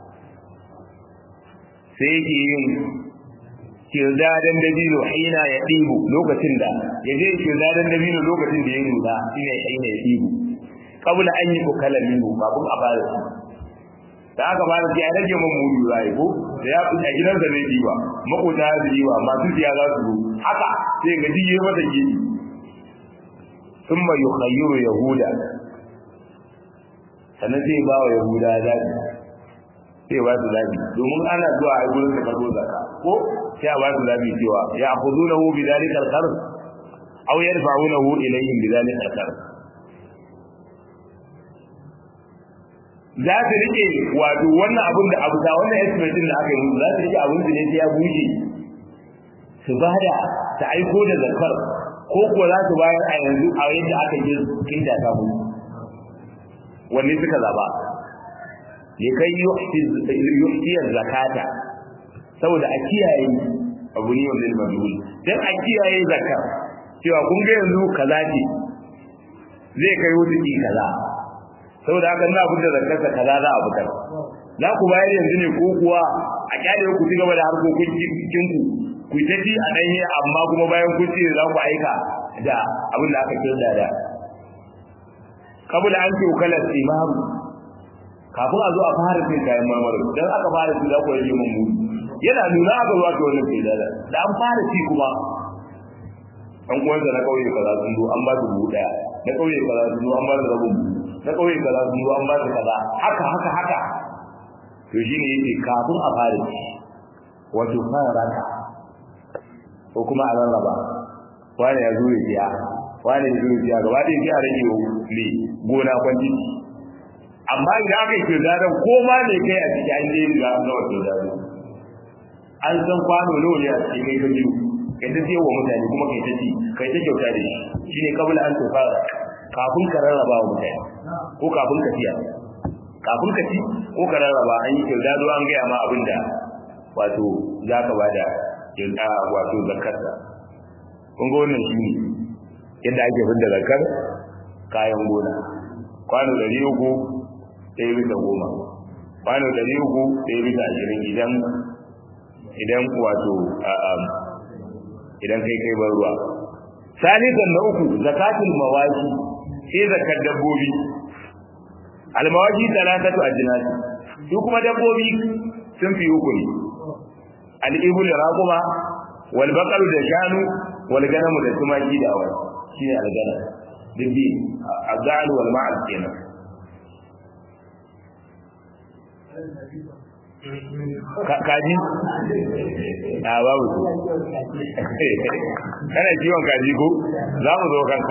[SPEAKER 1] سيكي kirdadan dabino hina ya ɗibu lokacin da ya je kirdadan dabino lokacin da ya nuna shine hina ya ɗibu kabula an yi kokalan minhu babun a bada su da aka ba da ya rage man mudu zai ko da ya a gidansa ne diba makota ya su diba masu siya za su zo haka sai ga diye mata gidi thumma yukhayyiru yahuda sannan sai ba wa yahuda zabi sai ba su zabi domin ana zuwa a gurin da karbo zakka ko sai a ba su zabi cewa ya akhudunahu bi dhalika al-qarz aw yarfa'unahu ilayhim bi dhalika al-qarz za su rike wato wannan abin da abu ta wannan estimate din da aka yi za su rike abin da ne sai ya bushe su bada ta aiko da zakar ko ko za su bayar a yanzu a yadda aka yi kinta ta mu wanne suka zaba ya kai yuhtiyar zakata saboda a kiyaye abu ne wanda majhul dan a kiyaye zakar cewa kun ga yanzu kaza ce zai kai wuce kaza saboda haka na fitar da kansa kaza za a fitar za ku bayar yanzu ne ko kuwa a kyale ku ci gaba da harkokin cikin ku ku ta ci a danye amma kuma bayan kun ci za ku aika da abin da aka kirda da kabula an ce kalar imam kafin a zo a fara cin kayan marmari dan aka fara ci za ku rage mun mu yana nuna aka zuwa ta wannan sai da da an fara ci kuma an uwansa na kauye kaza sun zo an ba su buhu daya na kauye kaza sun zo an ba su rabin buhu na kauye kaza sun zo an ba su kaza haka haka haka to shine yake kafin a fara ci wato fara raka ko kuma a rarraba wani ya zo ya biya wani ya zo ya biya gaba ɗaya sai a rage ne gona kwanci amma idan aka yi kirdadan ko ma ne kai a ciki an je ga na wato dado an san kwano nawa ne a cikin kai ka biyu kai ta siya wa mutane kuma kai ta ci kai ta kyauta da shi shine kabula an tofara kafin ka rarraba wa mutane ko kafin ka siya kafin ka ci ko ka rarraba an yi kirdado an gaya ma abin da wato za ka bada kirda wato zakarta kun ga wannan shi ne yadda ake fidda zakar kayan gona kwano ɗari uku ɗaya bisa goma kwano ɗari uku ɗaya bisa ashirin idan idan wato idan kai kai ban ruwa salisan na uku zakatul mawashi sai zakar dabbobi almawashi talatatu ajnas su kuma dabbobi sun fi uku ne al-ibul raquma wal baqaru da shanu wal ganamu da tumaki da awai shine al-gana dibbi azal wal ma'al kenan kaji a babu su kana kiwon kaji ko za mu zo kanka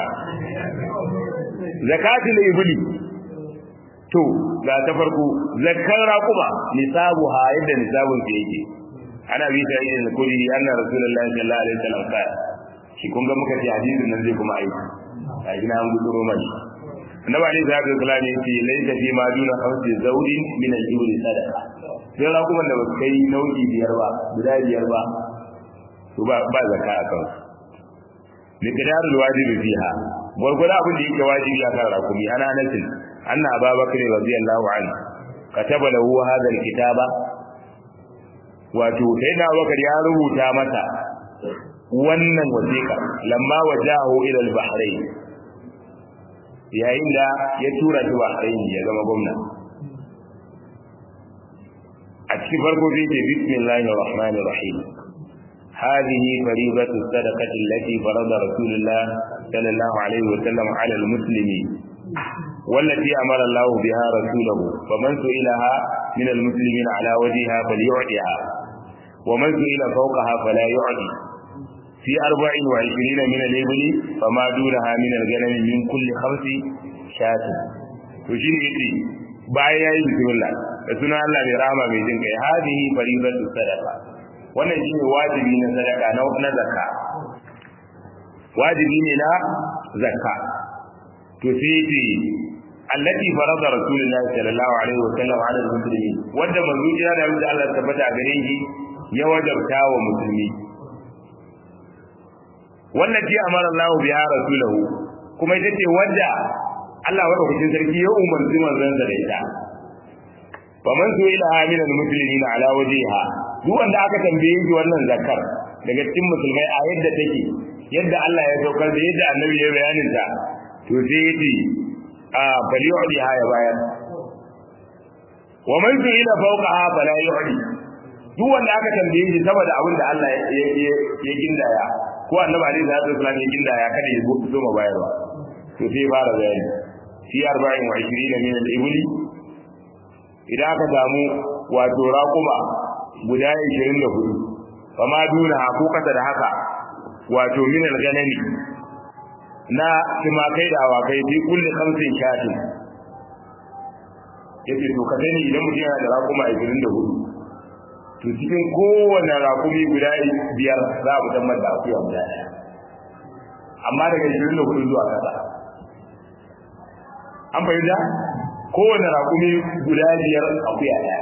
[SPEAKER 1] zakatul ibli to ga ta farko zakar raquma nisabuha yadda nisabun ke yake ana bi ta yin kuri anna rasulullahi sallallahu alaihi wasallam ka shi kun ga muka ce hadisin nan zai kuma aiki a gina an gudu mai annabi alaihi salatu wasallam ya ce laysa fi ma duna khamsi zawdin min al-ibli sadaqa sai raquman da ba kai nau'i biyar ba guda biyar ba to ba ba zakka a kan liqdarul wajibi fiha gurgurda abin da yake wajibi a kan rakumi ana nasin anna ababakar radiyallahu anhu kataba lahu hadha alkitaba wato sai da bakar ya rubuta mata wannan wasiqa lamma wajahu ila al-bahrain yayin da ya tura shi bahrain ya zama gwamna a cikin farko zai ce bismillahir rahmanir rahim هذه فريضة الصدقة التي فرض رسول الله صلى الله عليه وسلم على المسلمين والتي أمر الله بها رسوله فمن سئلها من المسلمين على وجهها فليعطها ومن سئل فوقها فلا يعطي في أربع وعشرين من الإبل فما دونها من الغنم من كل خمس شاة وشين يتي بايا بسم الله رسول الله برحمة من جنك هذه فريضة الصدقة wannan shine wajibi na sadaka na na zakka wajibi ne na zakka to sai ce allati farada rasulullah sallallahu alaihi wa sallam ala muslimin wanda manzo ya da wanda Allah tabbata a gare shi ya wajabta wa musulmi wallati amara Allah biha rasulahu kuma ita ce wanda Allah wa hukuncin sarki ya umarci manzon sa da ita faman su ila min almuslimin ala wajhiha duk wanda aka tambaye shi wannan zakar daga cikin musulmai a yadda take yadda Allah ya saukar da yadda annabi ya bayanin ta to sai yace a bali udi ha ya bayar wa man su'ila fawqaha fala yu'li duk wanda aka tambaye shi saboda abin da Allah ya gindaya ko annabi alaihi salatu wasallam ya gindaya kada ya zo ma bayarwa to sai fara bayani fi 24 min al-ibli idan aka samu wato raquma guda 24 fama duna ko kasa da haka wato min al-ganami na timakai da awakai fi kulli khamsin shatin yace to ka sani idan mutum yana da raƙuma 24 to cikin kowane raƙumi guda biyar za a fitar da akuya guda ɗaya amma daga 24 zuwa kasa an fahimta kowane raƙumi guda biyar akuya ɗaya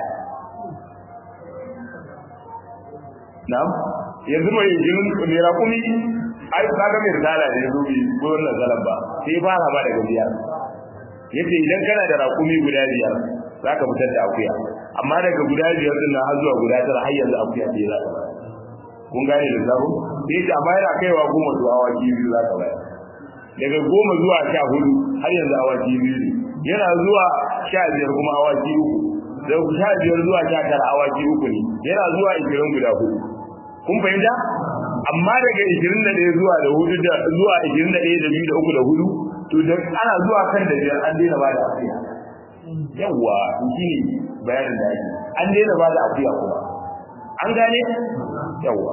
[SPEAKER 1] na'am yanzu mai jirin mai raƙumi ai kaga mai risala da yazo bi ko wannan zalan ba sai fara ba daga biyar yace idan kana da raƙumi guda biyar zaka fitar da akuya amma daga guda biyar din har zuwa guda tara har yanzu akuya ce za ka kun gane da zabo sai ta amma yana kaiwa goma zuwa awaki biyu za ka bayar daga goma zuwa sha hudu har yanzu awaki biyu ne yana zuwa sha biyar kuma awaki uku daga sha biyar zuwa sha tara awaki uku ne yana zuwa ishirin guda hudu kun fahimta amma daga 21 zuwa da hudu da zuwa 21 da biyu da uku da hudu to da ana zuwa kan da biyar an daina ba da afiya yawa shi ne bayanin da ake an daina ba da afiya kuma an gane yawa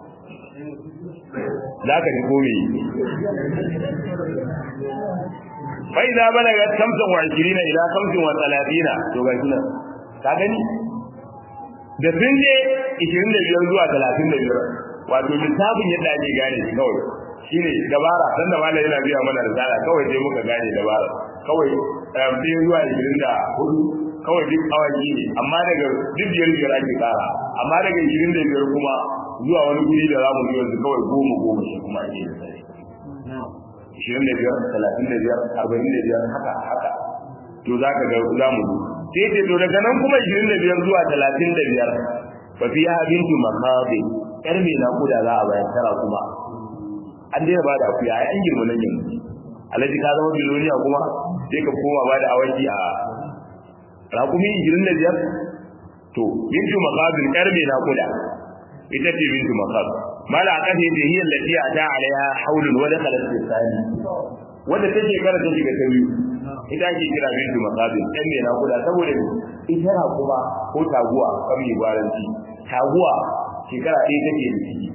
[SPEAKER 1] za ka ji komi bai za bana ga kamsan wa ashirina ila kamsin wa talatina to ga shi nan ka gani da sun je 25 zuwa 35 wato littafin yadda ake gane shi kawai shine dabara dan da malai yana biya mana risala kawai sai muka gane dabara kawai sai zuwa 24 kawai duk awaki ne amma daga duk biyar biyar ake kara amma daga 25 kuma zuwa wani guri da zamu yi yanzu kawai goma goma shi kuma ake yi ishirin da biyar talatin da biyar arba'in da biyar haka haka to za ka ga za mu zo sai ce to daga nan kuma ishirin da biyar zuwa talatin da biyar fa fi ha bintu makabe yar mai naƙuda za a bayan tara kuma an daina ba da akuya ai an girma nan yanzu alhaji ka zama biloniya kuma sai ka koma ba da awaki a raƙumi ishirin da biyar to bintu makabin yar mai naƙuda ita ce bintu makab mala a ƙasa yadda hiyar lafiya ta alaiha haulun wadda kalar tsani wadda ta shekara ta shiga ta biyu ita ake kira bintu makabin ɗan mai naƙuda saboda ita na kuma ko taguwa kan mai gwaranci taguwa shekara ɗaya take da ciki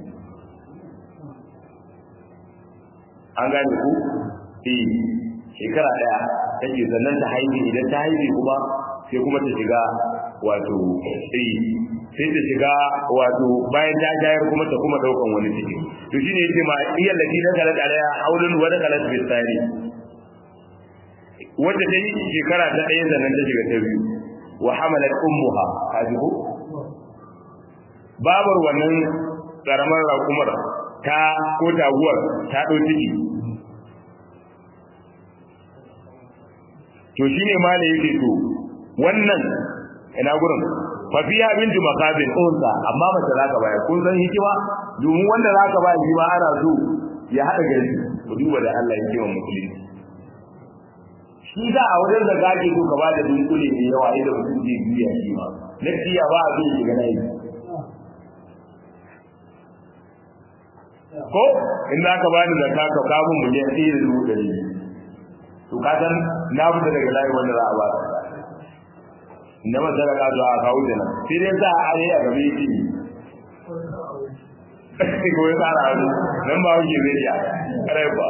[SPEAKER 1] an gane ku eh shekara ɗaya take sannan ta haihu idan ta haihu kuma sai kuma ta shiga wato eh sai ta shiga wato bayan ta jayar kuma ta kuma daukan wani ciki to shine yace ma iyal lati da kalat alaiha haulun wa dakalat bi tsari wanda ta yi shekara ta ɗaya sannan ta shiga ta biyu wa hamalat ummuha kajibu babar wannan karamar rakumar ta ko taguwar ta ɗau ciki to shine ma ne yake to wannan ina gurin fa fiya bintu makabin unsa amma mace zaka baya kun san hikima domin wanda zaka ba shi ma ana so ya hada gari ku duba da Allah ya kiwa musulunci shi da a wajen da zaki so ka ba da dunkule ne yawa idan mutum zai biya shi ma lafiya ba a zai shiga nayi ko in za ka bani zakka ka kamun miliyan ɗaya da dubu ɗari to ka san na fita daga layi wanda za a ba ka na masara ka zuwa a kawo da nan sai dai za a are a gabe shi ko ya tsara hannu nan ba wuce zai iya kare ba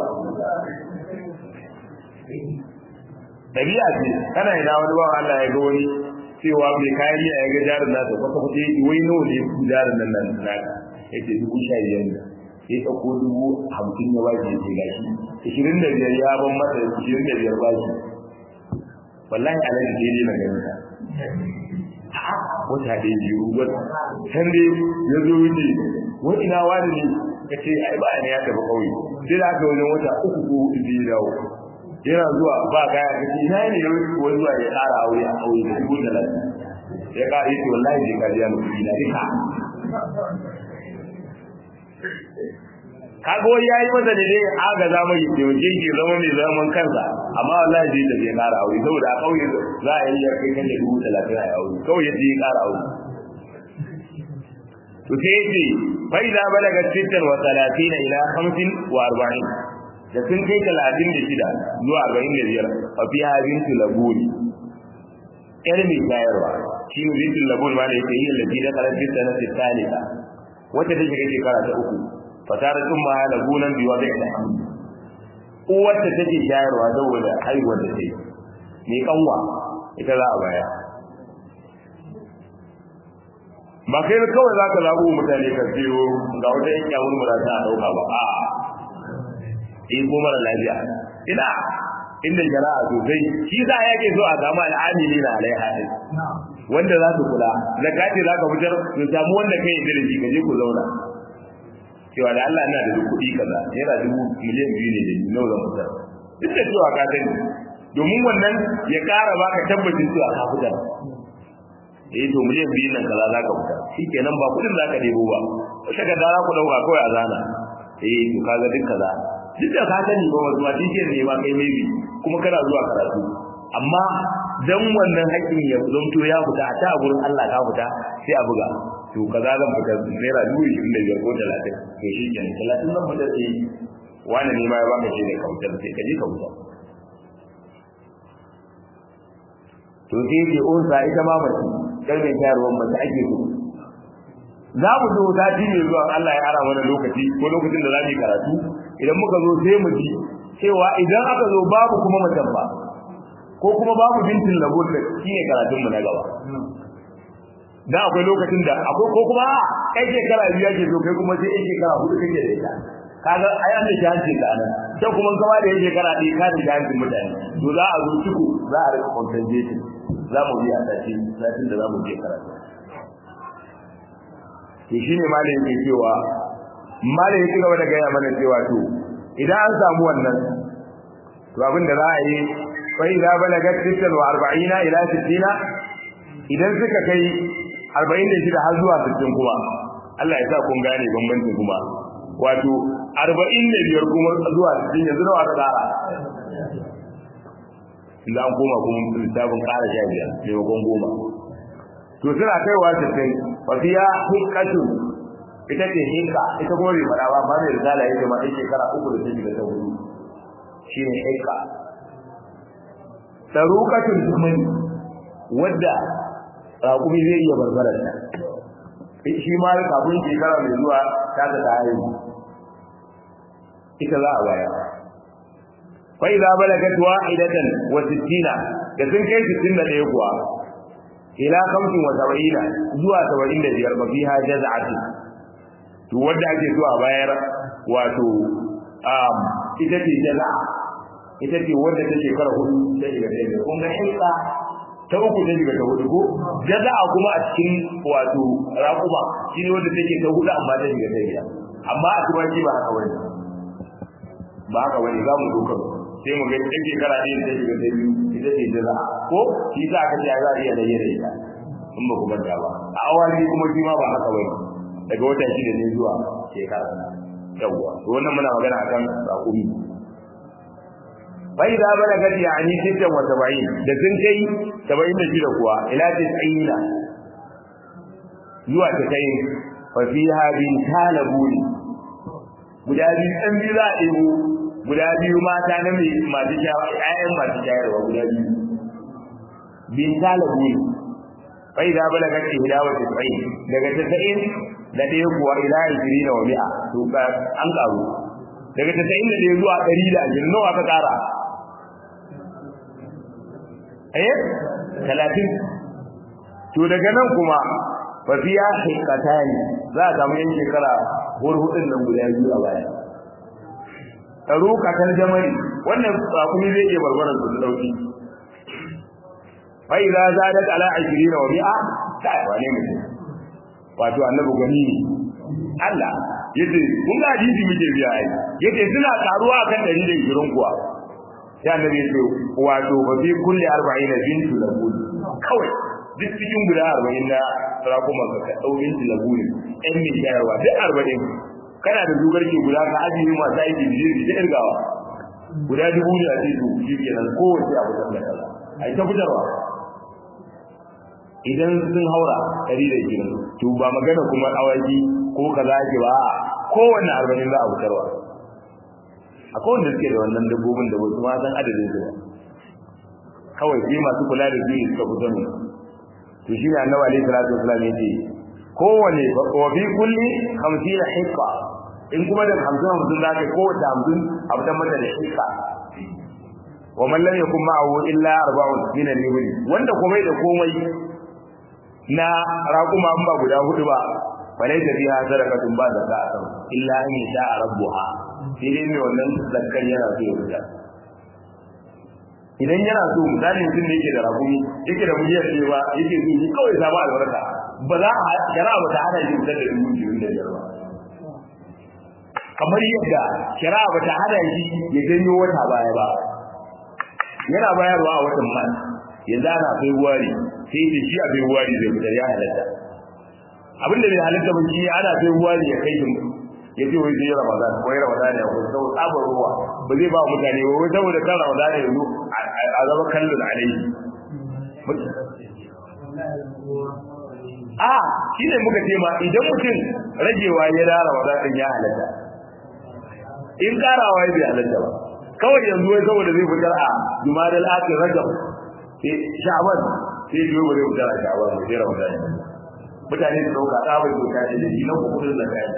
[SPEAKER 1] ɗabi'a ce kana ina wani ba Allah ya ga wani cewa mai kayan miya ya ga jarin nasa kwata kwata yake wai nawa ne ku jarin nan nan naka yake dubu sha biyar ne ya ɗauko dubu hamsin ya bashi ya ce gashi ishirin da biyar ya ban masa ishirin da biyar bashi wallahi alaji daidai na ganin ka wata da biyu wata can dai ya zo wuce wani ina wani ne ka ce ai ba ne ya tafi kauye sai da aka wajen wata uku ko hudu da ya dawo yana zuwa ba kaya ka ce ina ne ya wuce ko zuwa ya ƙara aure a kauye da dubu talatin ya ƙara yi ce wallahi je ka biya mu kuɗi na duka kaga wani yayi masa da dai aga za mu yi taimake shi zama mai zaman kansa amma wallahi zai da zai kara aure saboda a kauye za a yi ya kai kan da dubu talatin a aure kawai ya zai kara aure to sai yace fa idza balaga sittan wa talatina ila khamsin wa arba'in da sun kai talatin da shida zuwa arba'in da biyar fa fi bintu labuni yar mai shayarwa shi ne bintu labuni ma da yake yi lati da karar binta na salisa wata ta shiga shekara ta uku fatara tun ma lagunan biwa da ita uwar ta take shayarwa saboda haihuwar da ta yi ne kanwa ita za a baya ba kai kawai za ka zaɓo mutane ka biyo ga wata yan yawon mu ta a ɗauka ba a in ko mara lafiya ina inda jara'a sosai shi za a yake so a samu al'amili na alaiha ɗin wanda za su kula da kace za ka fitar su samu wanda kai yi da shi ka je ku zauna cewa da Allah ina da kuɗi kaza naira dubu miliyan biyu ne da ni nawa zan fitar duk da cewa ka sani domin wannan ya ƙara baka tabbacin cewa ka fitar eh to miliyan biyu nan kaza za ka fitar shikenan ba kuɗin za ka ɗebo ba wata ka za ku ɗauka kawai a zana eh to kaga duk kaza duk da ka sani ba wasu ma tishiyar ne ma kai maybe kuma kana zuwa karatu amma dan wannan haƙƙin ya zamto ya fita a ta gurin Allah ka fita sai a buga to kaza zan fita naira dubu ishirin da biyar ko talatin to shi kenan talatin zan fita sai wani ne ma ya baka shi ne ka fitar sai ka je ka fita to sai ke unsa ita ma mace kalmar shayarwar mace ake so za mu zo sati mai zuwa Allah ya ara mana lokaci ko lokacin da za mu yi karatu idan muka zo sai mu ji cewa idan aka zo babu kuma macen ba ko kuma babu bintin labur da shi ne karatun mu na gaba dan akwai lokacin da akwai ko kuma kai shekara biyu yake so kai kuma sai shekara hudu kake da ita kaga ai an da jahanci ka nan sai kuma kama da yake shekara ɗaya ka da jahancin mutane to za a zo ciku za a rika compensation za mu yi a sati satin da za mu je karatu to shine malam yake cewa malam yake gaba da gaya mana cewa to idan an samu wannan to abin da za a yi fa idza balagat 46 ila 60 idan suka kai 46 har zuwa 60 kuma Allah ya sa kun gane bambancin kuma wato 45 kuma zuwa 60 yanzu nawa ka tsara idan an koma kuma lissafin ƙara sha biyar maimakon goma to suna kaiwa 60 wa fiya hikatun ita ce hika ita kuma bai fara ba mai risala yake ma ɗan shekara uku da ta shiga ta hudu shine hika sarukatun dumani wadda raƙumi zai iya barbarar ta shi ma kafin shekara mai zuwa ta ta ta haihu ita za a baya fa idza balagat wahidatan wa sittina da sun kai 61 kuwa ila 75 zuwa 75 ba fiha jaz'ati to wanda ake so a bayar wato um ita ce jaz'a ita ce wanda ta shekara hudu ta shiga ta biyar kun ga haifa ta uku ta shiga ta hudu ko jaza'a kuma a cikin wato raƙuma shi ne wanda take ta hudu amma ta shiga ta biyar amma a turanci ba haka wani ba haka wani za mu zo kan sai mu ga ɗan shekara ɗaya ta shiga ta biyu ita ce jaza'a ko shi za ka ce za a iya rage da ita in ba ku manta ba a awali kuma shi ma ba haka wani daga wata shida ne zuwa shekara yawwa to wannan muna magana akan raƙumi bai da bala gadi yani sittan wa saba'in da sun kai saba'in da shida kuwa ila tis'ina zuwa ta kai fa fiha bin talabuni guda biyu ɗan biyu za a ɗebo guda biyu mata na mai masu shayarwa ƴaƴan masu shayarwa guda biyu bin talabuni bai da bala gadi ihda wa tis'in daga tis'in da ɗaya kuwa ila ishirin wa mi'a to an ƙaru daga tasa'in da ɗaya zuwa ɗari da ashirin nawa ka ƙara eh talatin to daga nan kuma fa fiya hikatani za a samu yan shekara hurhudin nan guda biyu a baya tarukatar jamari wannan kuma zai iya barbaran su dauki fa idza zadat ala 20 wa mi'a ta wane mutum wato annabi gani ne Allah yace kun ga hadisi muke biya ai yace suna karuwa kan 120 kuwa sai annabi yace wato ba fi kulli 40 bintu labul kawai duk cikin guda 40 na sarakuma ka ka dau bintu labul ɗan mai shayarwa duk 40 kana da dugar ke guda ka ajiye masu aiki da jirgi ta irgawa guda dubu ne a ce to shi kenan kowace abu da kaza a yi ta fitarwa idan sun haura ɗari da ishirin to ba magana kuma awaki ko kaza ake ba a kowanne arba'in za a fitarwa akwai wanda suke da wannan dabbobin da wasu ma san adadin su ba kawai sai masu kula da su suka fito ne to shi ne annabi alaihi salatu wasallam yace kowane wa fi kulli 50 hikka in kuma da 50 50 zaka kowace 50 abu da mata da hikka wa man lam yakun ma'ahu illa arba'un min al-ibil wanda komai da komai na raquma an ba guda hudu ba falai da biha sadaqatun ba da sa'a illa an yasha rabbuha sai dai mai wannan zakkar yana so ya fita idan yana so misali mutum da yake da rakumi yake da miliyan ɗaya ba yake so shi kawai samu albarka ba za a shari'a ba ta hana shi fitar da dubu biyu da biyar ba kamar yadda shari'a ba ta hana shi ya janyo wata baya ba yana bayarwa a watan man yanzu ana february sai da shi a february zai fitar ya halatta abinda bai halatta ba shi ana february ya kai shi ya ce wai zai ramadan ko ya ramadan ya ko sau tsabar ruwa ba zai ba mutane ba wai saboda kan ramadan ya zo a zama kallon alaihi a shi ne muka ce ma idan mutum ragewa ya da ramadan din ya halatta in karawa ya bai halatta ba kawai yanzu wai saboda zai fitar a jumadal akhir rajab sai sha'ban sai biyo ba zai fitar a sha'ban sai ramadan mutane su dauka tsabar doka da shi na kudin zakaya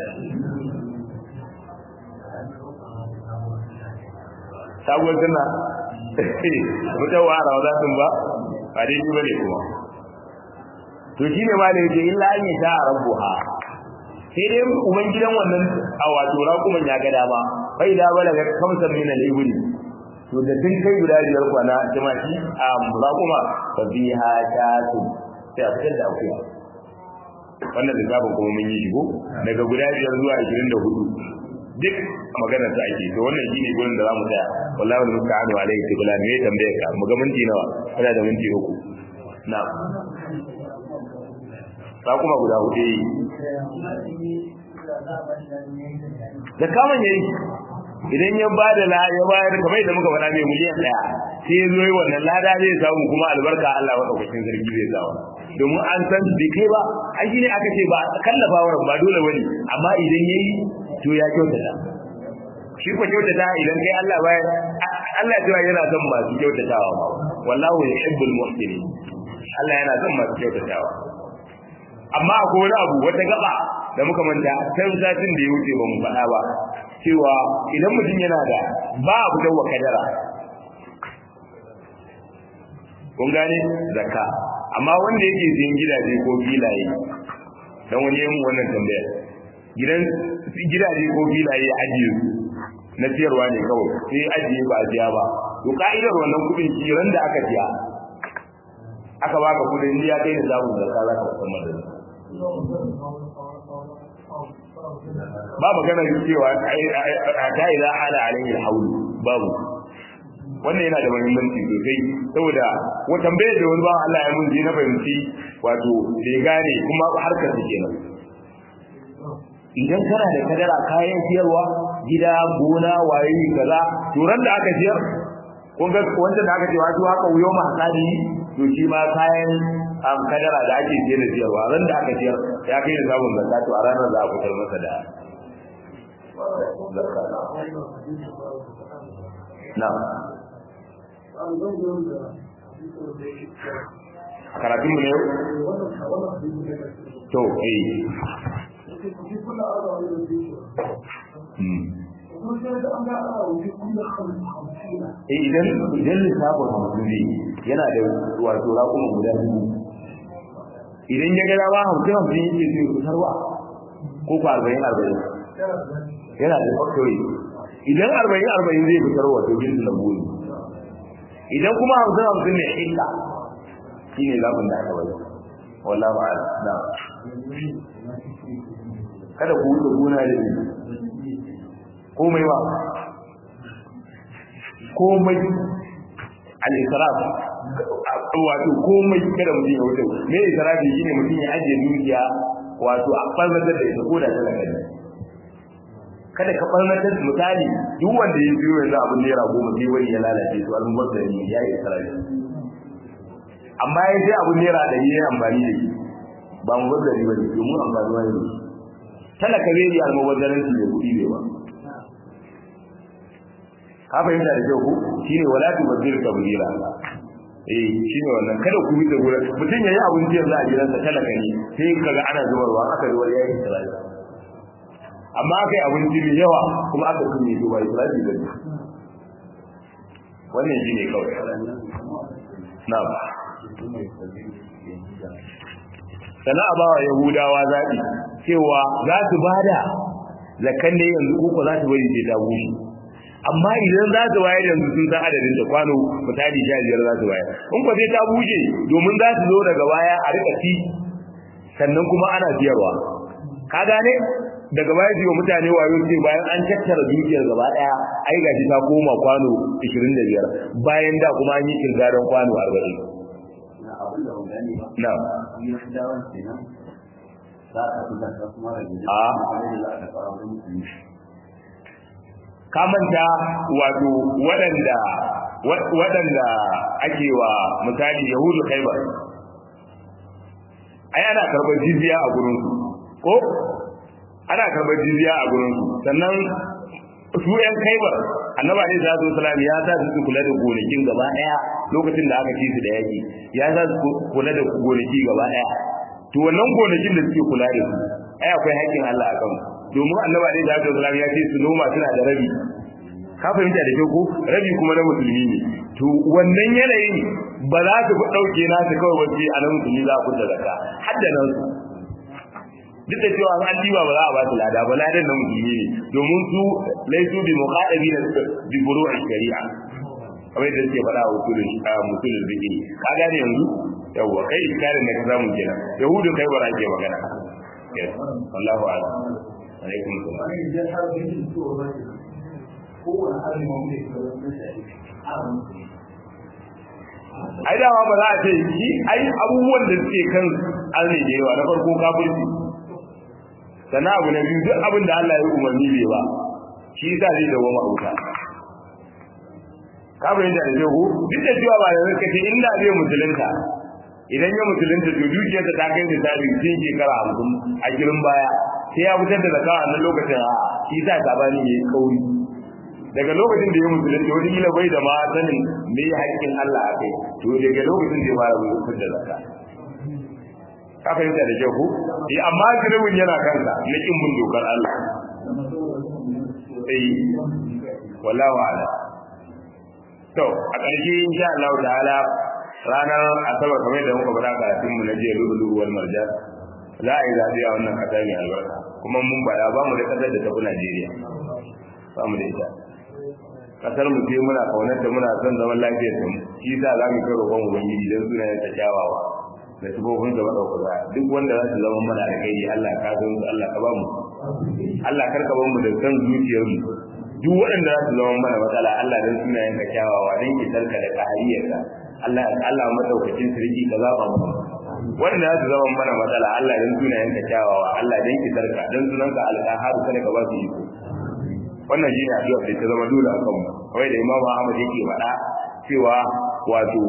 [SPEAKER 1] sabuwar suna mutum wa rawadatin ba ba dai shi bane kuma to shi ne ma da yake illa an yi ta rabbuha sai dai uban gidan wannan a wato raƙuman ya ga dama bai da balaga kamsar min al-ibli to da tun kai guda biyar kwana jama'i a raƙuma fa biha tatu sai a fitar da akuya wannan da zabin kuma mun yi shigo daga guda biyar zuwa 24 duk magana ta ake to wannan shine gurin da zamu tsaya wallahi wal musta'anu alayhi tibla me tambaye ka mu ga minti nawa kana da minti uku na'am ba kuma guda hudu da kaman yayi idan ya ba da la ya bayar kamar yadda muka faɗa mai miliyan ɗaya sai ya zo yi wannan lada zai samu kuma albarka Allah maɗaukakin sarki zai samu domin an san bai kai ba ai shine aka ce ba kallafa wa ba dole bane amma idan yayi to ya kyautata shi ko kyautata idan kai Allah baya Allah cewa yana son masu kyautatawa ma wallahu yuhibbul muhsinin Allah yana son masu kyautatawa amma akwai wani abu wata gaba da muka manta sai satin da ya wuce ba mu faɗa ba cewa idan mutum yana da ba abu da wa kadara kun gane zakka amma wanda yake siyan gidaje ko filaye dan wani yin wannan tambaya gidan gidaje ko filaye ya ajiye su na siyarwa ne kawai sai ajiye ba a biya ba to ka'idar wannan kudin kiran da aka biya aka baka kudin ya kai da zamu zakka za ka musamman da ba magana cewa a ta ila ala alayhi alhawl babu wannan yana da muhimmanci sosai saboda wa tambayar da wani ba Allah ya mun je na fahimci wato bai gane kuma harkar su kenan idan kana da kadara kayan siyarwa gida gona waye kaza to ran da aka siyar kun ga wanda da aka ce wato haka wuyo ma hasadi to shi ma kayan am kadara da ake siyar da siyarwa ran da aka siyar ya kai da samun zakka to a ranar za a fitar masa da na'am karatun mu ne yau to eh eh idan idan lissafin hamsin ne yana da wato raƙuma guda biyu idan ya ga dama hamsin hamsin yake zai fitarwa ko ko arba'in arba'in yana da factory idan arba'in arba'in zai fitarwa to bin da buri idan kuma hamsin hamsin ne hilla shi ne zaɓin da aka bari wallahu a'lam na kada ku wuce gona da ni komai ba komai al-israf wato komai kada mutum ya wuce me israfi shine mutum ya ajiye dukiya wato a farzatar da ita ko da talaka ne kada ka barnatar misali duk wanda ya biyo yanzu abin naira goma sai wani ya lalace to almubazzari ya yi sarari amma ya sai abin naira ɗari ya amfani da shi ba mubazzari ba ne domin amfani wani ne talaka zai yi almubazzaranci da kuɗi bai ba ka fahimta da kyau ku shine wala tubazzir tabdira eh shine wannan kada ku yi da gura mutum yayi abin jiya za a gidansa talaka ne sai kaga ana zubarwa aka zubar yayi isra'i amma aka yi abinci mai yawa kuma aka kunye shi ba isra'i ba ne wannan shine kawai na'am sana a bawa yahudawa zaɓi cewa za su bada zakan ne yanzu uku za su bari sai ta bushe amma idan za su bayar yanzu sun san adadin da kwano misali sha biyar za su bayar in ko sai ta bushe domin za su zo daga baya a rika ci sannan kuma ana siyarwa ka gane daga baya su yi mutane wayo ce bayan an tattara dukiyar gaba daya ai gashi ta koma kwano 25 bayan da kuma an yi kirgaran kwano 40
[SPEAKER 2] abin da ban gane ba
[SPEAKER 1] na
[SPEAKER 2] ya fi dawon kenan za a fi zaka kuma rage
[SPEAKER 1] A.
[SPEAKER 2] kuma za a fara wani musulmi
[SPEAKER 1] ka manta wato waɗanda waɗanda ake wa misali yahudu khaibar ai ana karɓar jizya a gurin su ko ana karɓar jizya a gurin su sannan su ƴan khaibar annabi alaihi salatu wasalam ya sa su kula da gonakin gaba ɗaya lokacin da aka ci su da yaki ya sa su kula da gonaki gaba ɗaya to wannan gonakin da suke kula da su ai akwai haƙƙin Allah a kansu domin annabi alaihi salatu wasalam ya ce su noma suna da rabi ka fahimta da kyau ko rabi kuma na musulmi ne to wannan yanayin ba za su fi ɗauke na su kawai wace a nan musulmi za a kusa zakka har da nan su duk da cewa an diba ba za a ba su lada ba ladan na musulmi ne domin su laisu bi muqaddabi na bi furu'i shari'a kamar yadda suke faɗa a usulul musulul fiqh ka gane yanzu yawwa kai iskarin da ka samu kenan yahudu kai bara ke magana yes wallahu a'lam alaikum salam
[SPEAKER 2] wani idan har bai yi to ba shi kowane azumi mun ne ka zama shi a musulmi
[SPEAKER 1] ai dama ba za a ce shi ai abubuwan da suke kan arne da yawa na farko kafirci sannan abu na biyu duk abin da Allah ya yi umarni bai ba shi yasa zai dawo ma wuta ka bayyana da jago duk da cewa ba da zaka ce inda zai musulunta idan ya musulunta to dukiyarsa ta kai misali tun shekara hamsin a girin baya sai ya fitar da zakka a nan lokacin a shi yasa sabani ya yi kauri daga lokacin da ya musulunta wani kila bai da ma sanin me haƙƙin Allah a kai to daga lokacin da ya fara fitar da zakka ka fahimta da kyau ko eh amma girbin yana kansa na kin bin dokar Allah eh wallahu a'lam to a ƙarshe insha Allah ta'ala ranar asabar kamar da muka bada karatun mu na jiya lulu wal marjan za a yi zaɓe a wannan ƙasa mai albarka kuma mun bada ba mu da ƙasar da tafi Najeriya ba mu da ita kasar mu ce muna kaunar da muna son zaman lafiyar da mu shi sa za mu kai roƙon ubangiji don sunayen ta kyawawa da sifofin da madaukaka duk wanda za su zama mana da kai Allah ka san su Allah ka ba mu Allah kar ka ba mu da san zuciyar mu duk waɗanda za su zama mana matsala Allah dan sunayen ka kyawawa dan ki sarka da kahariyarka Allah Allah madaukakin sarki ka zaba mu wanda za su zama mana matsala Allah dan sunayen ka kyawawa Allah dan ki sarka dan sunanka alqahar kada ka ba su iko wannan shine addu'a da ta zama dole a kanmu kawai da Imam Ahmad yake faɗa cewa wato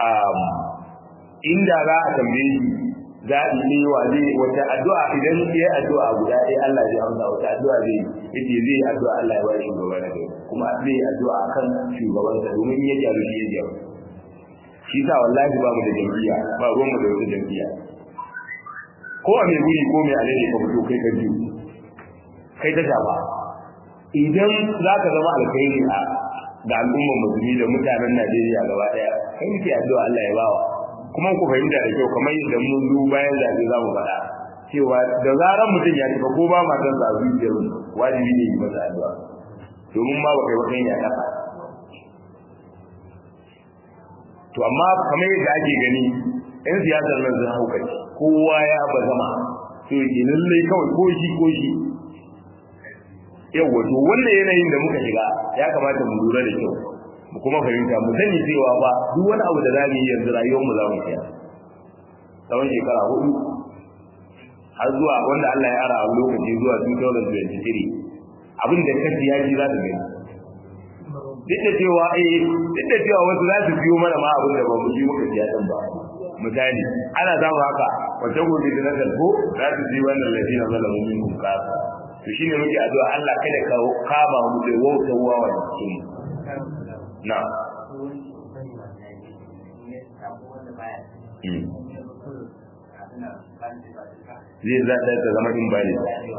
[SPEAKER 1] inda za a tambaye shi zaɓi ne wa zai wata addu'a idan ya addu'a guda ɗaya Allah zai amsa wata addu'a zai yace zai yi addu'a Allah ya bayar shugaba na gari kuma zai yi addu'a akan shugaban sa domin ya gyaru shi ya gyaru shi sa wallahi ba mu da jam'iyya ba ruwan mu da wata jam'iyya ko a mai guri ko mai alheri ka fito kai ka biyu kai ta shafa idan za ka zama alkhairi a ga al'ummar musulmi da mutanen Najeriya gaba daya kai muke addu'a Allah ya bawa kuma ku fahimta da kyau kamar yadda mun zo bayan zaɓe za mu faɗa cewa da zarar mutum ya tafi ko ba ma san zaɓe da wajibi ne yi masa addu'a domin ma ba kai ba kai ya kafa to amma kamar yadda ake gani yan siyasar nan sun haukaci kowa ya ba zama to yake lallai kawai ko shi ko shi yawa to wannan yanayin da muka shiga ya kamata mu lura da kyau mu kuma fahimta mu sani cewa ba duk wani abu da zamu yi yanzu rayuwar mu za mu tsaya tsawon shekara hudu har zuwa wanda Allah ya ara a lokaci zuwa 2023 abin da ka siya shi za su gani duk da cewa eh duk da cewa wasu za su biyo mana ma abin da ba mu ji muka siya din ba misali ana samu haka wata gobe da nasar ko za su ji wannan lafiya zalamu min kasa to shine muke addu'a Allah kada ka kama mu da wauta wawa cikin na zai zaɗa ta zama in bali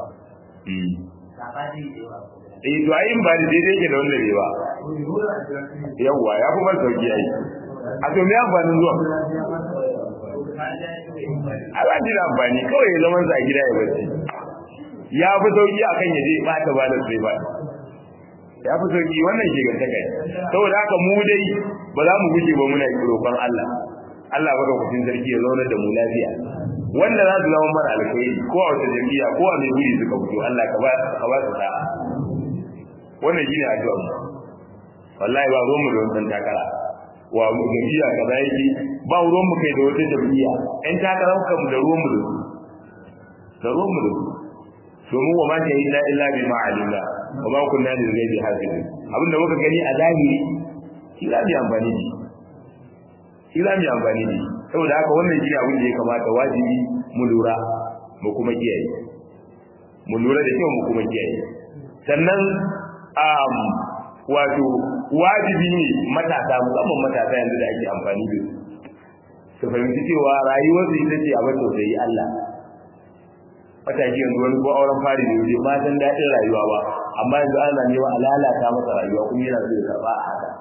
[SPEAKER 1] eh to ai in bali daidai yake da wanda bai ba yawwa ya fi ban sauki ai a to me amfanin zuwa a ba ji da amfani kawai ya zama sa a gida ya bacci ya fi sauki akan ya je bata ba da sai ba ya fi sauki wannan ke ga takai saboda haka mu dai ba za mu guje ba muna roƙon Allah Allah baka kucin sarki ya zauna da mu lafiya wanda za su zama mara alkhairi ko a wata jami'a ko a mai guri suka fito Allah ka ba ka ba su sa'a wannan shine addu'a mu wallahi ba ruwan mu da wannan takara wa mu jami'a kaza yake ba ruwan mu kai da wata jami'a ɗan takara mu da ruwan mu da su da ruwan mu da su domin wa ma shahidna illa bima alimna wa ma kunna lil ghaibi hafizin abinda muka gani a zahiri shi za mu amfani da shi za mu amfani da saboda haka wannan shi abin da ya kamata wajibi mu lura mu kuma kiyaye mu lura da kyau mu kuma kiyaye sannan um, wato wajibi ne matasa musamman matasa yanzu da ake amfani da su su fahimci cewa rayuwarsu ita ce abin tausayi Allah matashi yanzu wani ko auren fari da yaje ba san daɗin rayuwa ba amma yanzu ana nema a lalata masa rayuwa kuma yana so ya karɓa a haka